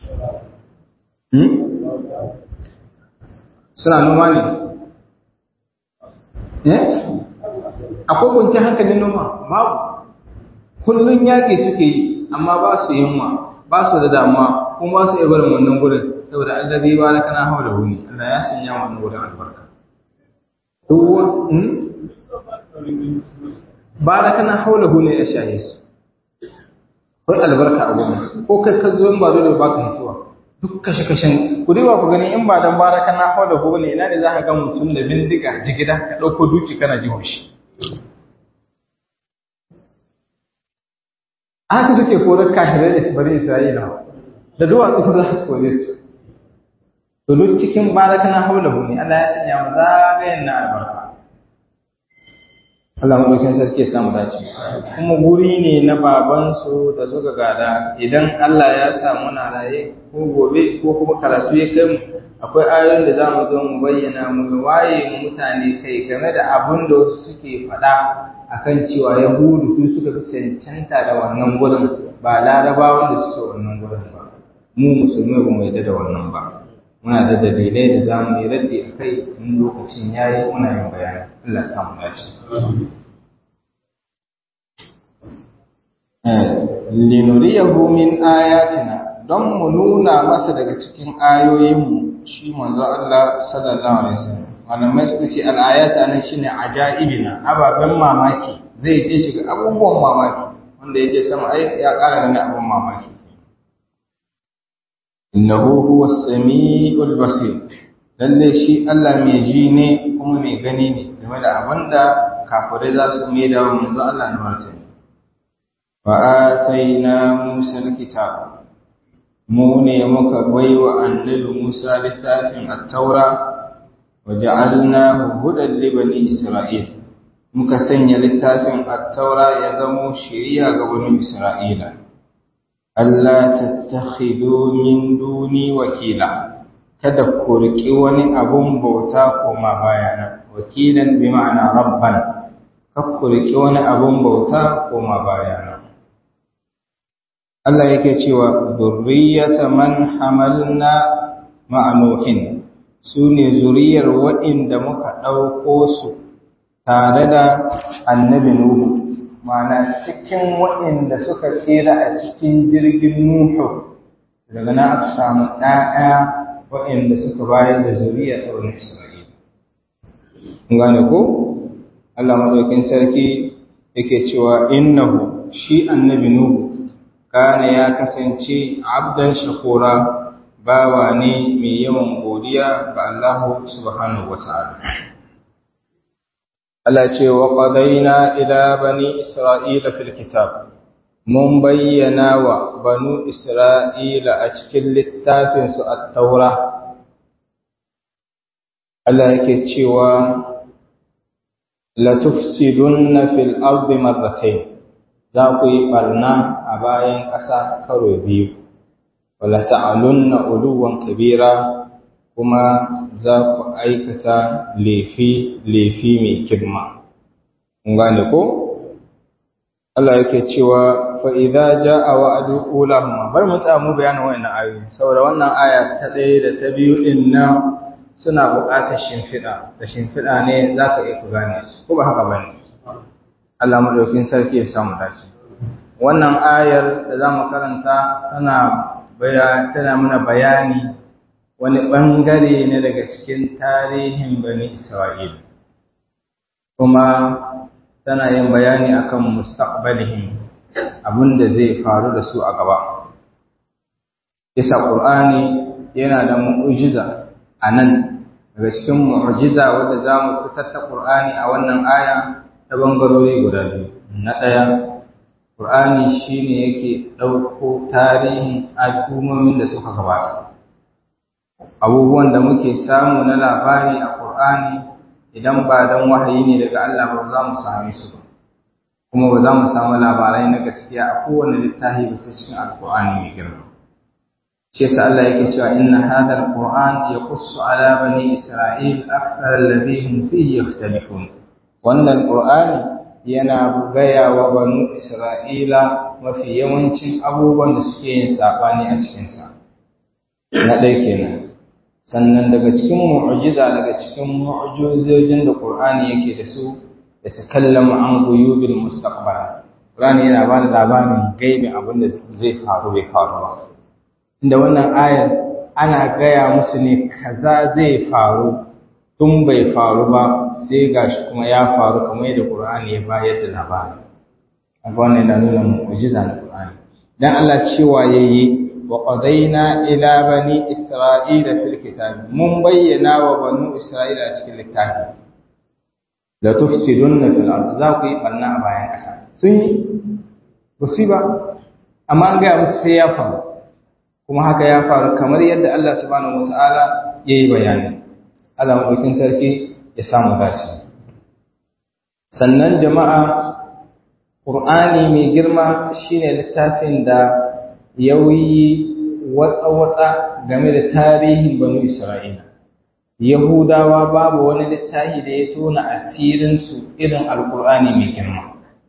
suna noma ne eh akwai kwanci hankalin noma babu kullum yaƙi suke yi amma ba su yunwa ba su da damuwa kuma ba su iya barin wannan gurin saboda Allah zai ba kana hawa da wuni Allah ya sanya wannan gurin albarka duwa ba da kana hawa da wuni ya shaye su akwai albarka a gurin ko kai ka zo in ba dole ba ka hituwa duk kashe kashen ku riba ku gani in ba dan baraka na hawa da wuni ina ne za ka ga mutum da bindiga jigida ka ɗauko duki kana jiho shi haka suke korar kahirai da bari isra'ila da duwatsu za su kore su to duk cikin baraka na haula ne Allah ya sanya mu zagayen na albarka Allah madaukin sarki ya samu dace kuma guri ne na baban su da suka gada idan Allah ya sa muna raye ko gobe ko kuma karatu ya kai mu akwai ayoyin da zamu zo mu bayyana mu waye mu mutane kai game da abin da wasu suke faɗa akan cewa Yahudu su suka fi cancanta da wannan gurin ba larabawan da suke wannan gurin ba mu musulmai ba mu yarda da wannan ba muna da dalilai da za mu yi raddi a kai in lokacin ya yi muna yin bayani Allah sa mu dace linuriyahu min ayatina don mu nuna masa daga cikin ayoyinmu shi manzo Allah sallallahu alaihi wasallam malamai suka ce al'ayata nan shine ajaibina ababen mamaki zai je shiga abubuwan mamaki wanda yake sama ai ya ƙara gani abin mamaki innahu huwa as-sami'ul basir lalle shi Allah mai ji ne kuma mai gani ne game da abinda kafirai za su mai da manzo Allah na martani wa ataina Musa al-kitab mu ne muka baiwa annabi Musa littafin at-taura wa ja'alnahu hudan li bani Isra'il muka sanya littafin at-taura ya zamo shiriya ga bani Isra'ila Allah tattakhidu min duni wakila kada ku riƙi wani abun bauta koma bayana wakilan bi ma'ana rabban kada ku riƙi wani abun bauta koma bayana Allah yake cewa zurriyata man hamalna ma'anuhin su ne zuriyar waɗanda muka ɗauko su tare da annabi Nuhu ma'ana cikin waɗanda suka tsira a cikin jirgin Nuhu daga na aka samu ɗaya waɗanda suka bayar da zuriya ta wani Isra'ila. Kun gane ko? Allah maɗaukin sarki yake cewa innahu shi annabi Nuhu kana ya kasance abdan shakura bawa ne mai yawan godiya ga Allah subhanahu wa ta'ala. Allah ce wa qadaina ila bani Isra'ila fil kitab mun bayyana wa banu Isra'ila a cikin littafin su at-Taura Allah yake cewa la tufsidunna fil ardi marratayn za ku yi barna a bayan ƙasa karo biyu wala ta'alunna uluwan kabira kuma za ku aikata lefi-lefi mai girma. gane ko? Allah yake cewa fa'iza ja a wa'adu ulahuma, bar mu tsamu bayanin wannan ayoyi, saboda wannan aya ta ɗaya da ta biyu ɗin nan suna buƙatar shimfiɗa, da shimfiɗa ne za ka iya ku gane su, ko ba haka ba ne? Allah maɗaukin sarki ya samu dace. Wannan ayar da za mu karanta tana mana bayani wani ɓangare ne daga cikin tarihin bani Isra'il, kuma tana yin bayani akan mustaqbalihim abin da zai faru da su a gaba. Isa ƙur'ani yana da mu'ujiza a nan daga cikin mu'ujiza wadda za mu fitar ta ƙur'ani a wannan aya ta bangarori guda biyu. Na ɗaya, ƙur'ani shi ne yake ɗauko tarihin al'ummomin da suka gabata. abubuwan da muke samu na labari a Qur'ani idan ba dan wahayi ne daga Allah ba za mu same su ba kuma ba za mu samu labarai na gaskiya a kowane littafi ba sai cikin Al-Qur'ani mai girma shi yasa Allah yake cewa inna hadha al-Qur'an yaqussu ala bani Isra'il akthar alladhi hum fihi yakhtalifun wannan Qur'ani yana gaya wa banu Isra'ila mafi yawancin abubuwan da suke yin sabani a cikinsa na ɗaya kenan sannan daga cikin mu'jiza daga cikin mu'jizojin da Qur'ani yake da su da takallamu an guyubil mustaqbal Qur'ani yana ba da labarin gaibi abin da zai faru bai faru ba inda wannan ayar ana gaya musu ne kaza zai faru tun bai faru ba sai gashi kuma ya faru kamar yadda Qur'ani ya bayar da labari kaga wannan yana nuna mu'jiza na Qur'ani dan Allah cewa yayi وقضينا إلى بني إسرائيل في الكتاب من بينا وبنو إسرائيل في الكتاب لا تفسدن في الأرض ذاكو يبنى أبايا أسا سني مصيبة أما أنجا مسيافا kuma haka ya faru kamar yadda Allah subhanahu wataala yayi bayani Allah madaukin sarki ya samu dace sannan jama'a Qur'ani mai girma shine littafin da yauyi watsa-watsa game da tarihin banu Isra'ila. Yahudawa babu wani littafi da ya tona asirinsu irin Alƙur'ani mai girma.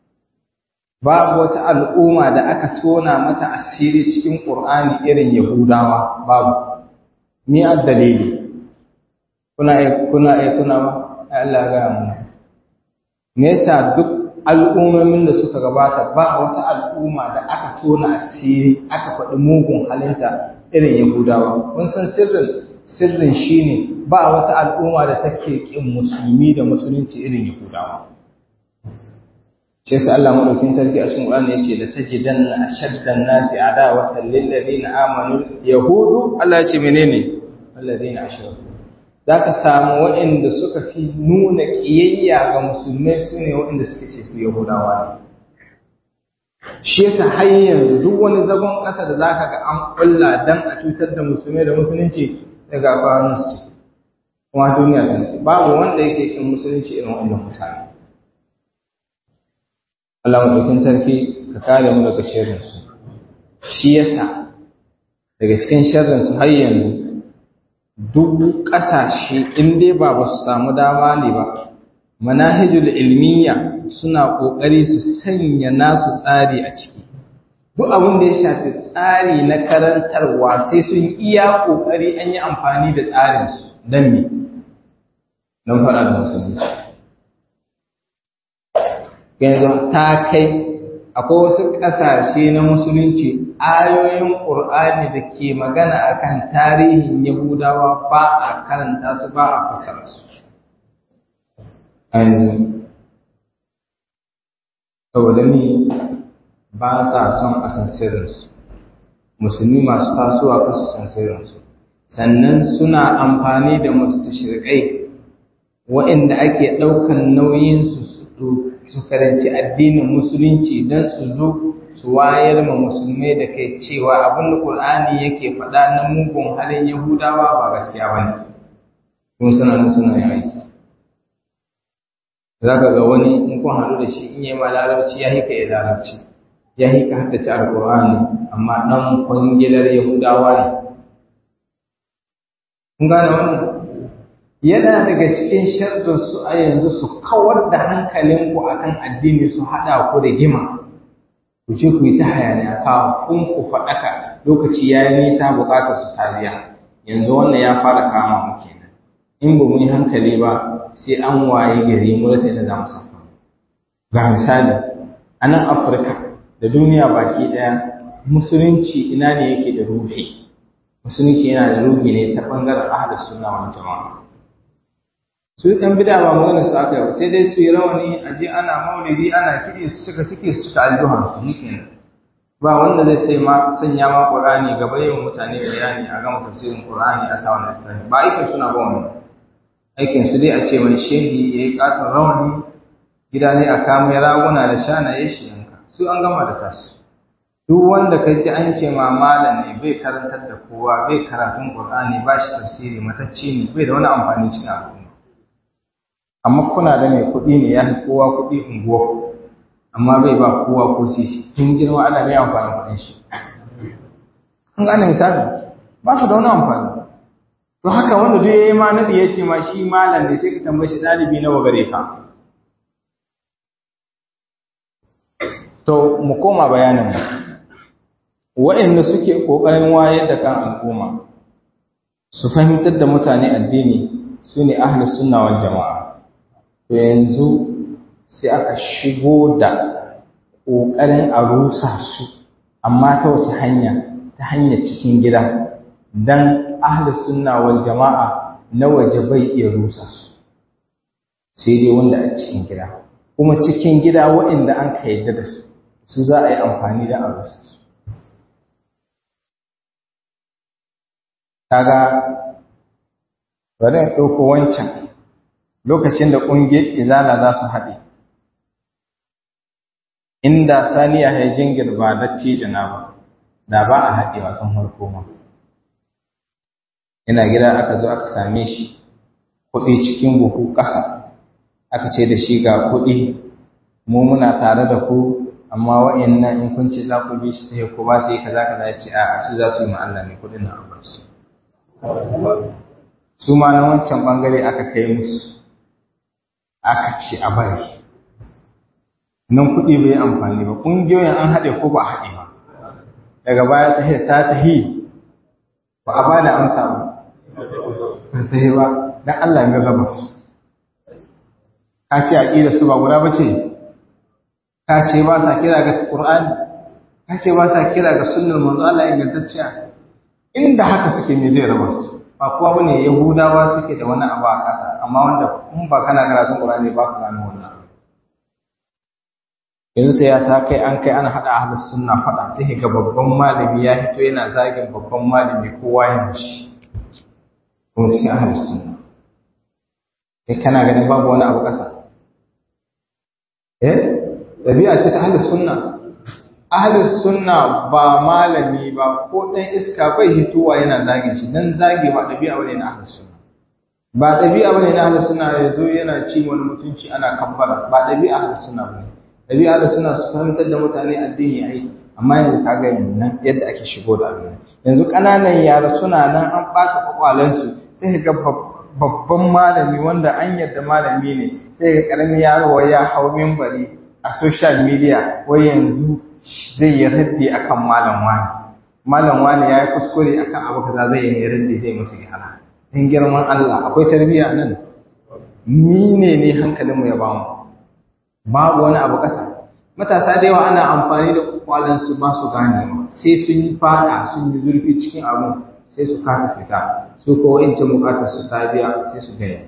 Babu wata al'umma da aka tona mata asiri cikin Ƙur'ani irin Yahudawa babu. Ni a dalili. Kuna iya tuna ba? Allah gaya muna. Me yasa duk al'ummomin da suka gabata ba wata al'umma da aka tona asiri aka faɗi mugun halinta irin Yahudawa. Kun san sirrin sirrin shine ba wata al'umma da take kin musulmi da musulunci irin Yahudawa. Shi shi yasa Allah madaukin sarki a cikin Qur'ani yace la tajidanna ashaddan nasi adawatan lil ladina amanu yahudu Allah yace menene alladina ashraku zaka samu waɗanda suka fi nuna kiyayya ga musulmai sune waɗanda suke ce su yahudawa ne shi yasa har yanzu duk wani zagon ƙasa da zaka ga an kulla dan a cutar da musulmai da musulunci daga kwanan su kuma duniya ta babu wanda yake kin musulunci irin wannan mutane Allah madaukin sarki ka kare mu daga sharrin su shi yasa daga cikin sharrin su har yanzu duk ƙasashe in dai ba ba su samu dama ne ba manahijul ilmiya suna ƙoƙari su sanya nasu tsari a ciki duk abin da ya shafi tsari na karantarwa sai sun iya ƙoƙari an yi amfani da tsarinsu don me don faɗa da musulunci yanzu ta kai akwai wasu ƙasashe na musulunci ayoyin ƙur'ani da ke magana akan tarihin yahudawa ba a karanta su ba a fasara su yanzu saboda ni ba sa son a san sirrinsu musulmi masu tasowa kasu san sirrinsu sannan suna amfani da mustashrikai waɗanda ake ɗaukan nauyinsu su karanci addinin musulunci don su zo su wayar ma musulmai da kai cewa abin da ƙur'ani yake faɗa na mugun halin yahudawa ba gaskiya ba ne kuma suna nan suna yin aiki za ka ga wani in kun haɗu da shi in yi ma larabci ya hika ya larabci ya hika haddace alƙur'ani amma ɗan kwangilar yahudawa ne kun gane wannan yana daga cikin sharrin su a yanzu su kawar da hankalinku akan addini su haɗa ku da gima ku ce ku yi ta hayaniya kawo kun ku faɗaka lokaci ya yi nisa buƙatar su tariya yanzu wannan ya fara kama mu kenan in ba mu yi hankali ba sai an waye gari mu rasa da za mu saka ga misali a nan afirka da duniya baki ɗaya musulunci ina ne yake da ruhi musulunci yana da ruhi ne ta ɓangaren ahlus sunna wal jama'a su ɗan bida ba magana su aka yi sai dai su yi rawani a je ana maulidi ana kiɗi su cika ciki su cika aljuhan su yi kenan ba wanda zai sai ma sanya ma qur'ani gaba yin mutane bayani a gama tafsirin qur'ani a sa wannan littafi ba aikin suna ba wannan aikin su dai a ce wani shehi ya yi katon rawani gida ne a kama ya raguna da shanaye shi yanka su an gama da tasu duk wanda ka ji an ce ma malam ne bai karantar da kowa bai karatun qur'ani ba shi tafsiri matacce ne bai da wani amfani cikin al'umma amma kuna da mai kuɗi ne ya fi kowa kuɗi unguwa amma bai ba kowa ko sisi tun girma ana mai amfani kuɗin shi an gane misali ba su da wani amfani to haka wanda duk yayi ma nadi yace ma shi malam ne sai ka tambaye shi dalibi nawa gare ka to mu koma bayanin mu waɗanda suke ƙoƙarin wayar da kan al'umma su fahimtar da mutane addini su ne ahlus sunna wal jama'a to yanzu sai aka shigo da ƙoƙarin a rusa su amma ta wace hanya ta hanyar cikin gida dan ahlus sunna wal jama'a na waje bai iya rusa su sai dai wanda a cikin gida kuma cikin gida waɗanda an ka yadda da su su za a yi amfani da a rusa su kaga bari in ɗauko wancan lokacin da ƙungiyar izala za su haɗe inda saniya ya jingir ba dattijo na ba da ba a haɗewa kan harko ma yana gida aka zo aka same shi kuɗi cikin buhu ƙasa aka ce da shi ga kuɗi mu muna tare da ku amma wa'annan in kun ce za ku bi shi ta ko ba sai kaza kaza ya ce a su za su yi ma Allah ne kuɗin na abar su su ma na wancan bangare aka kai musu aka ce a bari nan kuɗi bai amfani ba ƙungiyoyin an haɗe ko ba a haɗe ba daga baya ta ta tahi ba a ba da amsa ba ba ta yi ba don Allah ya raba su ka ce aƙida su ba guda ba ce ka ce ba sa kira ga Qur'ani ka ce ba sa kira ga sunnar manzo Allah ingantacciya inda haka suke ne zai raba su ba kowa bane yahudawa suke da wani abu a ƙasa amma wanda in ba kana karatun Qur'ani ba ka gano wannan yanzu ta ya ta kai an kai ana haɗa ahlus sunna faɗa sai ga babban malami ya fito yana zagin babban malami kowa yana shi kuma cikin ahlus sunna kai kana ganin babu wani abu ƙasa eh ɗabi'a ce ta ahlus sunna ahlus sunna ba malami ba ko ɗan iska bai hitowa yana zagin shi dan zagi ba ɗabi'a bane na ahlus sunna ba ɗabi'a bane na ahlus sunna ya zo yana ci wani mutunci ana kabbara ba ɗabi'a ahlus sunna bane ɗabi'a da suna su fahimtar da mutane addini ai amma yanzu ka ga nan yadda ake shigo da abin yanzu ƙananan yara suna nan an ɓata kwakwalensu sai ga babban malami wanda an yarda malami ne sai ga ƙaramin yaro wai ya hau mimbari a social media wai yanzu zai yi raddi akan malam wani malam wani ya yi kuskure akan abu kaza zai yi raddi zai musu gyara in girman Allah akwai tarbiyya nan ni ne ne hankalinmu ya bamu babu wani abu ƙasa matasa da yawa ana amfani da kwalansu ba su gane sai sun yi fada sun yi zurfi cikin abu sai su kasa fita su ko wa'incan bukatar su ta biya sai su gaya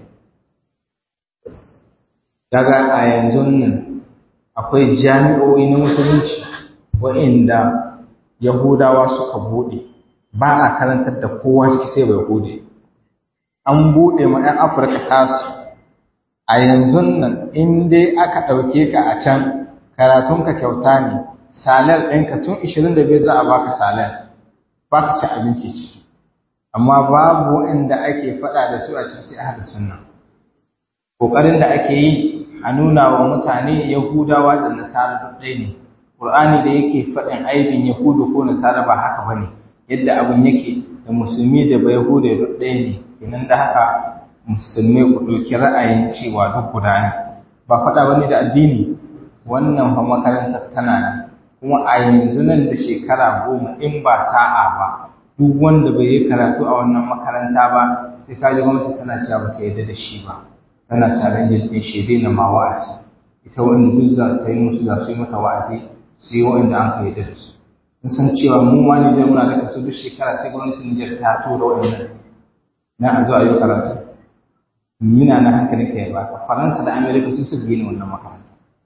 daga a yanzu nan akwai jami'o'i na musulunci wa'inda yahudawa suka buɗe ba a karantar da kowa ciki sai bai buɗe an buɗe ma 'yan afirka tasu a yanzu nan in dai aka ɗauke ka a can karatunka kyauta ne salar ɗinka tun 25 za a baka salar ba ka ci abinci ciki amma babu waɗanda ake faɗa da su a ciki sai ahli sunna ƙoƙarin da ake yi a nuna wa mutane yahudawa da nasara duk ɗaya ne ƙur'ani da yake faɗin aibin yahudu ko nasara ba haka ba ne yadda abin yake da musulmi da bai yahudu duk ɗaya ne kenan da haka musulmai ku ɗauki ra'ayin cewa duk guda ne ba faɗa ba ne da addini wannan fa makarantar tana nan kuma a yanzu nan da shekara goma in ba sa'a ba duk wanda bai yi karatu a wannan makaranta ba sai kaji gwamnati tana cewa ba ta yarda da shi ba tana challenge din shi dai na ma wa'azi ita wanda duk za ta yi musu za su yi mata wa'azi sai wanda an ka yarda da su mun san cewa mu ma Nijar muna da kaso duk shekara sai gwamnatin Nijar ta tura wa'annan na a zo a yi karatu mina na hankalin ka ya baka Faransa da Amerika sun su gina wannan makaranta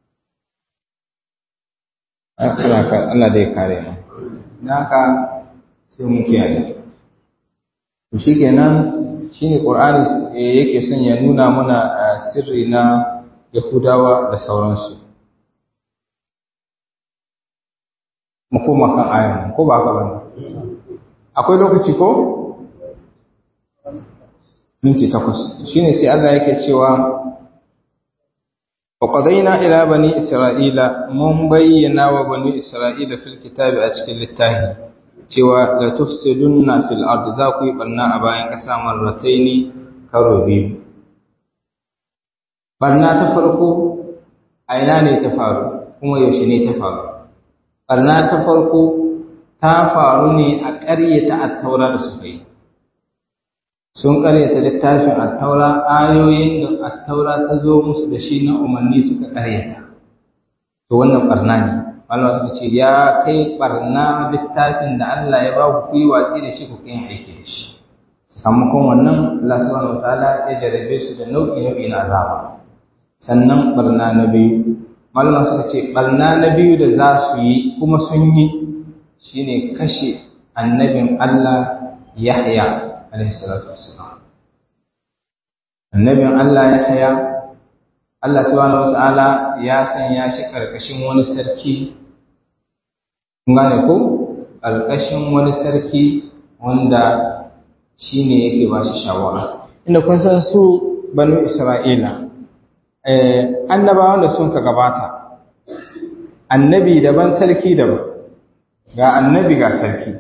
Allah dai kare mu na haka sai mun kiyaye to shikenan shine Qur'ani yake son ya nuna mana sirri na Yahudawa da sauransu mu koma kan ayan ko ba haka bane akwai lokaci ko minti takwas shine sai Allah yake cewa وقضينا إلى بني إسرائيل من بينا وبني إسرائيل في الكتاب أشكل التاهي cewa la tufsidunna fil ard za ku yi barna a bayan ƙasa marrataini karo biyu barna ta farko a ina ne ta faru kuma yaushe ne ta faru barna ta farko ta faru ne a ƙaryata attaura da suka yi sun ƙaryata littafin attaura ayoyin da attaura ta zo musu da shi na umarni suka ƙaryata to wannan barna ne Allah suka ce ya kai barna littafin da Allah ya ba ku yi watsi da shi ku kai aiki da shi sakamakon wannan Allah subhanahu wataala ya jarabe su da nau'i nau'i na azaba sannan barna na biyu malama suka ce barna na biyu da za su yi kuma sun yi shine kashe annabin Allah Yahya alaihi salatu wassalam annabin Allah Yahya Allah subhanahu wataala ya sanya shi karkashin wani sarki gane ko ƙarƙashin wani sarki wanda shi ne yake ba shi shawara inda kun san su banu isra'ila annabawan da sun ka gabata annabi daban sarki daban ga annabi ga sarki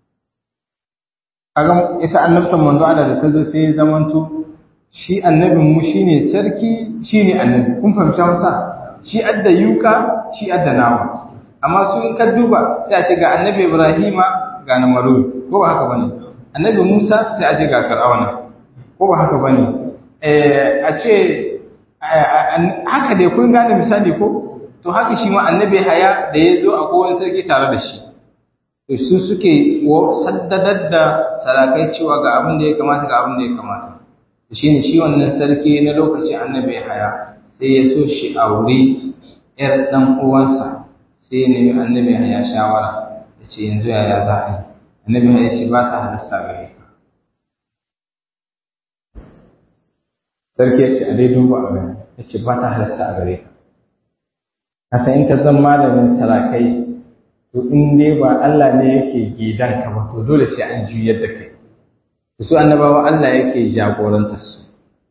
kaga ita annabtan manzo ana da tazo sai ya zamanto shi annabin mu shine sarki shine annabi kun fahimta masa shi adda yuka shi adda nama amma sun ka duba sai a ce ga annabi Ibrahima ga Namarud ko ba haka bane annabi Musa sai a ce ga Fir'auna ko ba haka bane eh a ce haka dai kun gane misali ko to haka shi ma annabi Haya da ya zo a kowane sarki tare da shi to su suke saddadar da sarakai cewa ga abin da ya kamata ga abin da ya kamata shine shi wannan sarki na lokacin annabi Haya sai ya so shi aure ‘yar ɗan uwansa sai ya nemi annabi ya shawara ya ce yanzu yaya za a yi annabi ya ce ba ta halasta gare ka sarki ya ce a dai duba a gani ya ce ba ta halasta a gare ka kasa in ka zan malamin sarakai to in dai ba Allah ne yake gidan ka ba to dole sai an juyar da kai su annabawa Allah yake jagorantar su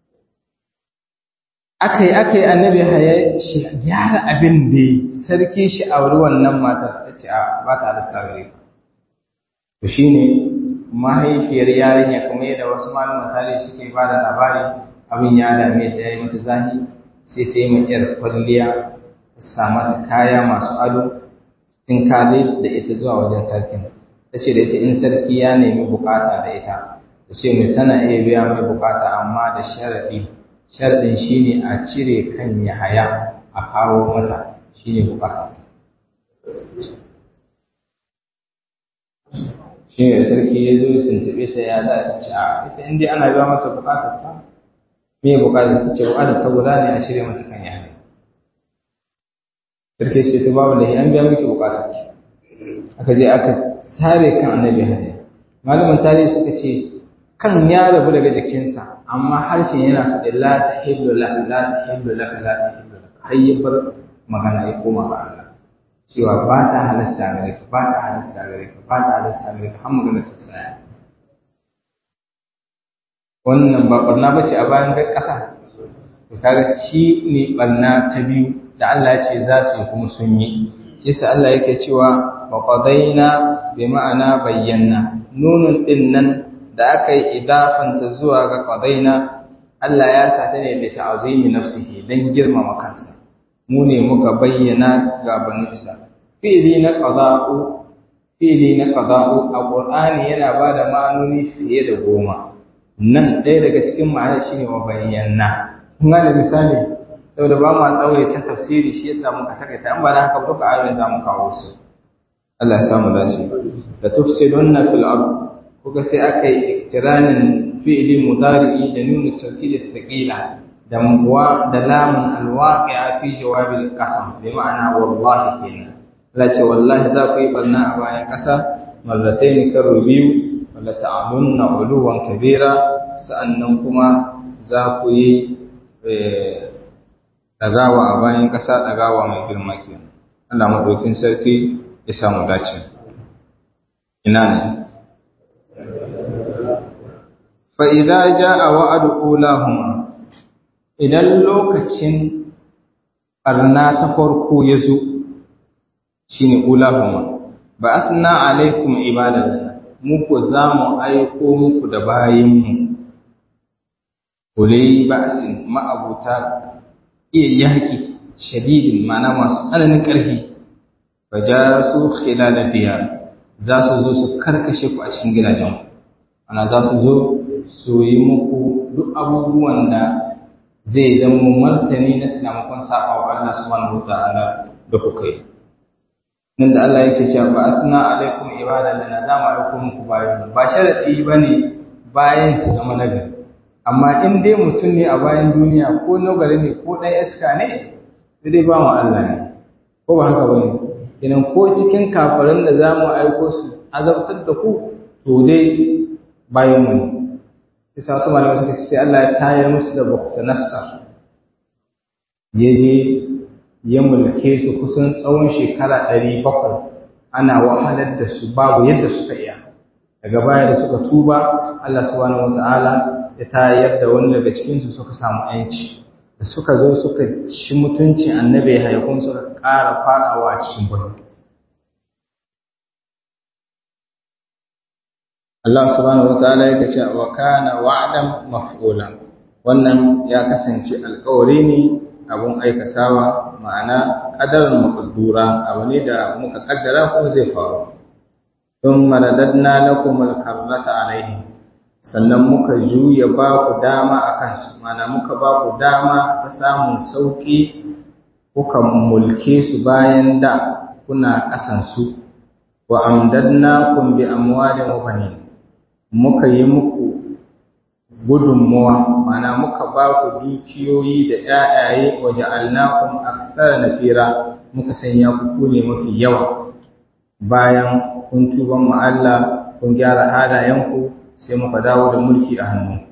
akai akai annabi haya shi gyara abin da sarki shi auri wannan matar ta ce a ba ta da sagare to shine mahaifiyar yarinya kuma yadda wasu malaman tare suke ba da labari abin ya dame ta yayi mata zahi sai ta yi yar kwalliya ta sa mata kaya masu ado in ka da ita zuwa wajen sarkin ta ce da ita in sarki ya nemi bukata da ita ta ce mai tana iya biya mai bukata amma da sharaɗi sharaɗin shine a cire kan yahaya a kawo mata shine bukata shi ne sarki ya zo tuntuɓe ta ya za ta ce a ita inda ana biya mata bukatar ta me bukatar ta ce bukatar ta guda ne a cire mata kan yahaya sarki ce ta babu da an biya miki bukatar ki aka je aka sare kan annabi hadiya malaman tarihi suka ce kan ya rabu daga jikinsa amma harshen yana faɗi la ta hillu la la ta hillu la la ta hillu la har ya bar magana ya koma ga Allah cewa ba ta halasta gare ka ba ta halasta gare ka ba ta halasta gare ka har magana ta tsaya wannan ba barna bace a bayan ƙasa to kaga shi ne barna ta biyu da Allah ya ce za su yi kuma sun yi shi yasa Allah yake cewa wa qadaina bi ma'ana bayyana nunun din nan da aka yi idafanta zuwa ga qadaina Allah ya sa ta ne da ta'zimi nafsihi dan girmama kansa mu ne muka bayyana ga banu Isra'il fi'li na qada'u fi'li na qada'u a Qur'ani yana bada ma'anoni fiye da goma nan ɗaya daga cikin ma'anar shine wa bayyana kun ga misali saboda ba ma tsawaye ta tafsiri shi yasa muka takaita an ba da haka duka ayoyin za mu kawo su Allah ya samu dace da tufsidunna fil ard kuka sai aka yi iktiranin fi'li mudari'i da nuna tawkid thaqila da muwa da lamun alwaqi'a fi jawabil qasam bi ma'ana wallahi kenan Allah ce wallahi za ku yi barna a bayan ƙasa marratayn karo biyu wala ta'amunna uluwan kabira sa'annan kuma za ku yi ɗagawa a bayan ƙasa ɗagawa mai girma ke Allah maɗaukin sarki ya samu dace ina ne fa'iza ja a wa'adu ulahuma idan lokacin ɓarna ta farko ya zo shi ne ulahuma ba a tuna alaikum ibadar muku za mu aiko muku da bayanmu kulai ba'asin ma'abuta iya yaƙi shadidin mana masu tsananin ƙarfi ba ja su khilala biya za su zo su karkashe ku a cikin gidajen ana za su zo su yi muku duk abubuwan da zai zama martani na sinamakon sa'a wa Allah subhanahu wa ta'ala da kuka yi nan da Allah yake cewa ba atna alaikum ibadan lana za mu aiko muku bayan ba sharadi bane bayan su zama nagari amma in dai mutum ne a bayan duniya ko nagari ne ko ɗan iska ne sai dai ba mu Allah ne ko ba haka bane idan ko cikin kafirin da za mu aiko su azabtar da ku to dai bayan mu ne sai sa su malamai suka sai Allah ya tayar musu da bukta nassar ya je ya mulke su kusan tsawon shekara ɗari bakwai ana wahalar da su babu yadda suka iya daga baya da suka tuba Allah subhanahu wata'ala ya tayar da wani daga cikinsu suka samu yanci da suka zo suka ci mutunci annabi haikun suka ƙara faɗawa a cikin birni Allah subhanahu wata'ala ya ce wa kana wa'dan maf'ula wannan ya kasance alƙawari ne abun aikatawa ma'ana ƙadarin maƙaddura abu ne da muka ƙaddara kuma zai faru don maradadna lakum alkarrata alaihi sannan muka juya ba ku dama a kansu ma'ana muka ba ku dama ta samun sauƙi kuka mulke su bayan da kuna ƙasansu wa amdadna kun bi amwalin wa banin muka yi muku gudunmuwa mana muka ba ku dukiyoyi da ƴaƴaye waje alnakum aksara nafira muka sanya ku ku ne mafi yawa bayan kun tuban mu Allah kun gyara halayenku sai muka dawo da mulki a hannunku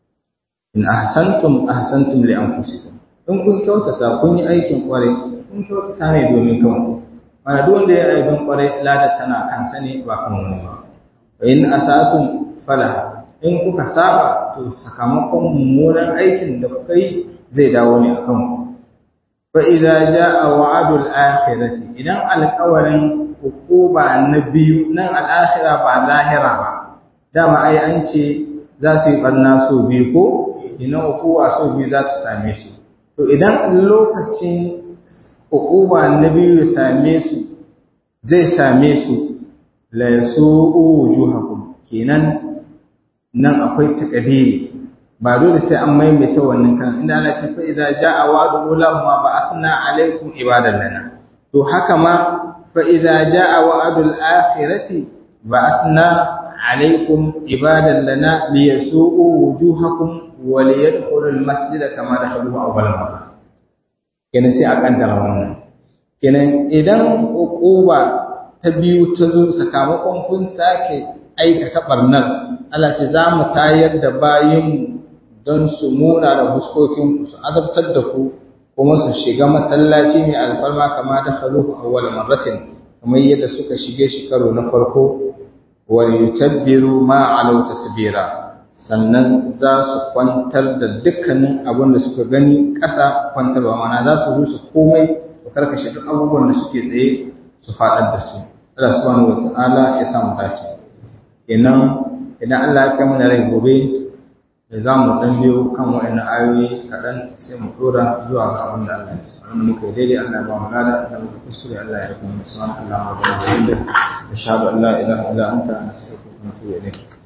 in ahsantum ahsantum li anfusikum in kun kyautata kun yi aikin kware kun kyautata ne domin kanku mana duk wanda ya aikin kware ladar tana kansa ne ba kan wani ba wa in asatum fala in kuka saba to sakamakon mummunan aikin da kuka yi zai dawo ne akan ku fa idza jaa wa'dul akhirati idan alƙawarin hukuma na biyu nan al'akhira ba lahira ba dama ai an ce za su yi ɓarna so biyu ko ina hukuma so biyu za ta same su to idan lokacin hukuma na biyu ya same su zai same su la yasu'u wujuhakum kenan nan akwai takadiri ba dole sai an maimaita wannan kan inda Allah ce fa idza jaa wa'du ulama ba'athna alaykum ibadan lana to haka ma fa idza jaa wa'dul akhirati ba'athna alaykum ibadan lana liyasu'u wujuhakum wa liyadkhulul masjida kama dakhaluhu awwal marra kenan sai a kaddara wannan kenan idan uquba ta biyu ta zo sakamakon kun sake aikata barnar Allah ce za mu tayar da bayinmu don su muna da fuskokinku su azabtar da ku kuma su shiga masallaci mai alfarma kama da haluhu awwal marratin kamar yadda suka shige shi karo na farko wa yutabbiru ma alau tatbira sannan za su kwantar da dukkanin abin da suka gani ƙasa kwantarwa mana za su rusa komai su karkashe duk abubuwan da suke tsaye su faɗar da su Allah subhanahu wa ta'ala ya samu dace kenan idan Allah ya kai mana rai gobe da za mu dan biyo kan wa'annan ayoyi kaɗan sai mu ɗora zuwa ga abin da Allah ya sa an muka daidai Allah ya ba mu gada da muka kusure Allah ya kuma subhanahu wa ta'ala wa bihamdihi ashhadu an la ilaha illa anta astaghfiruka wa atubu ilayk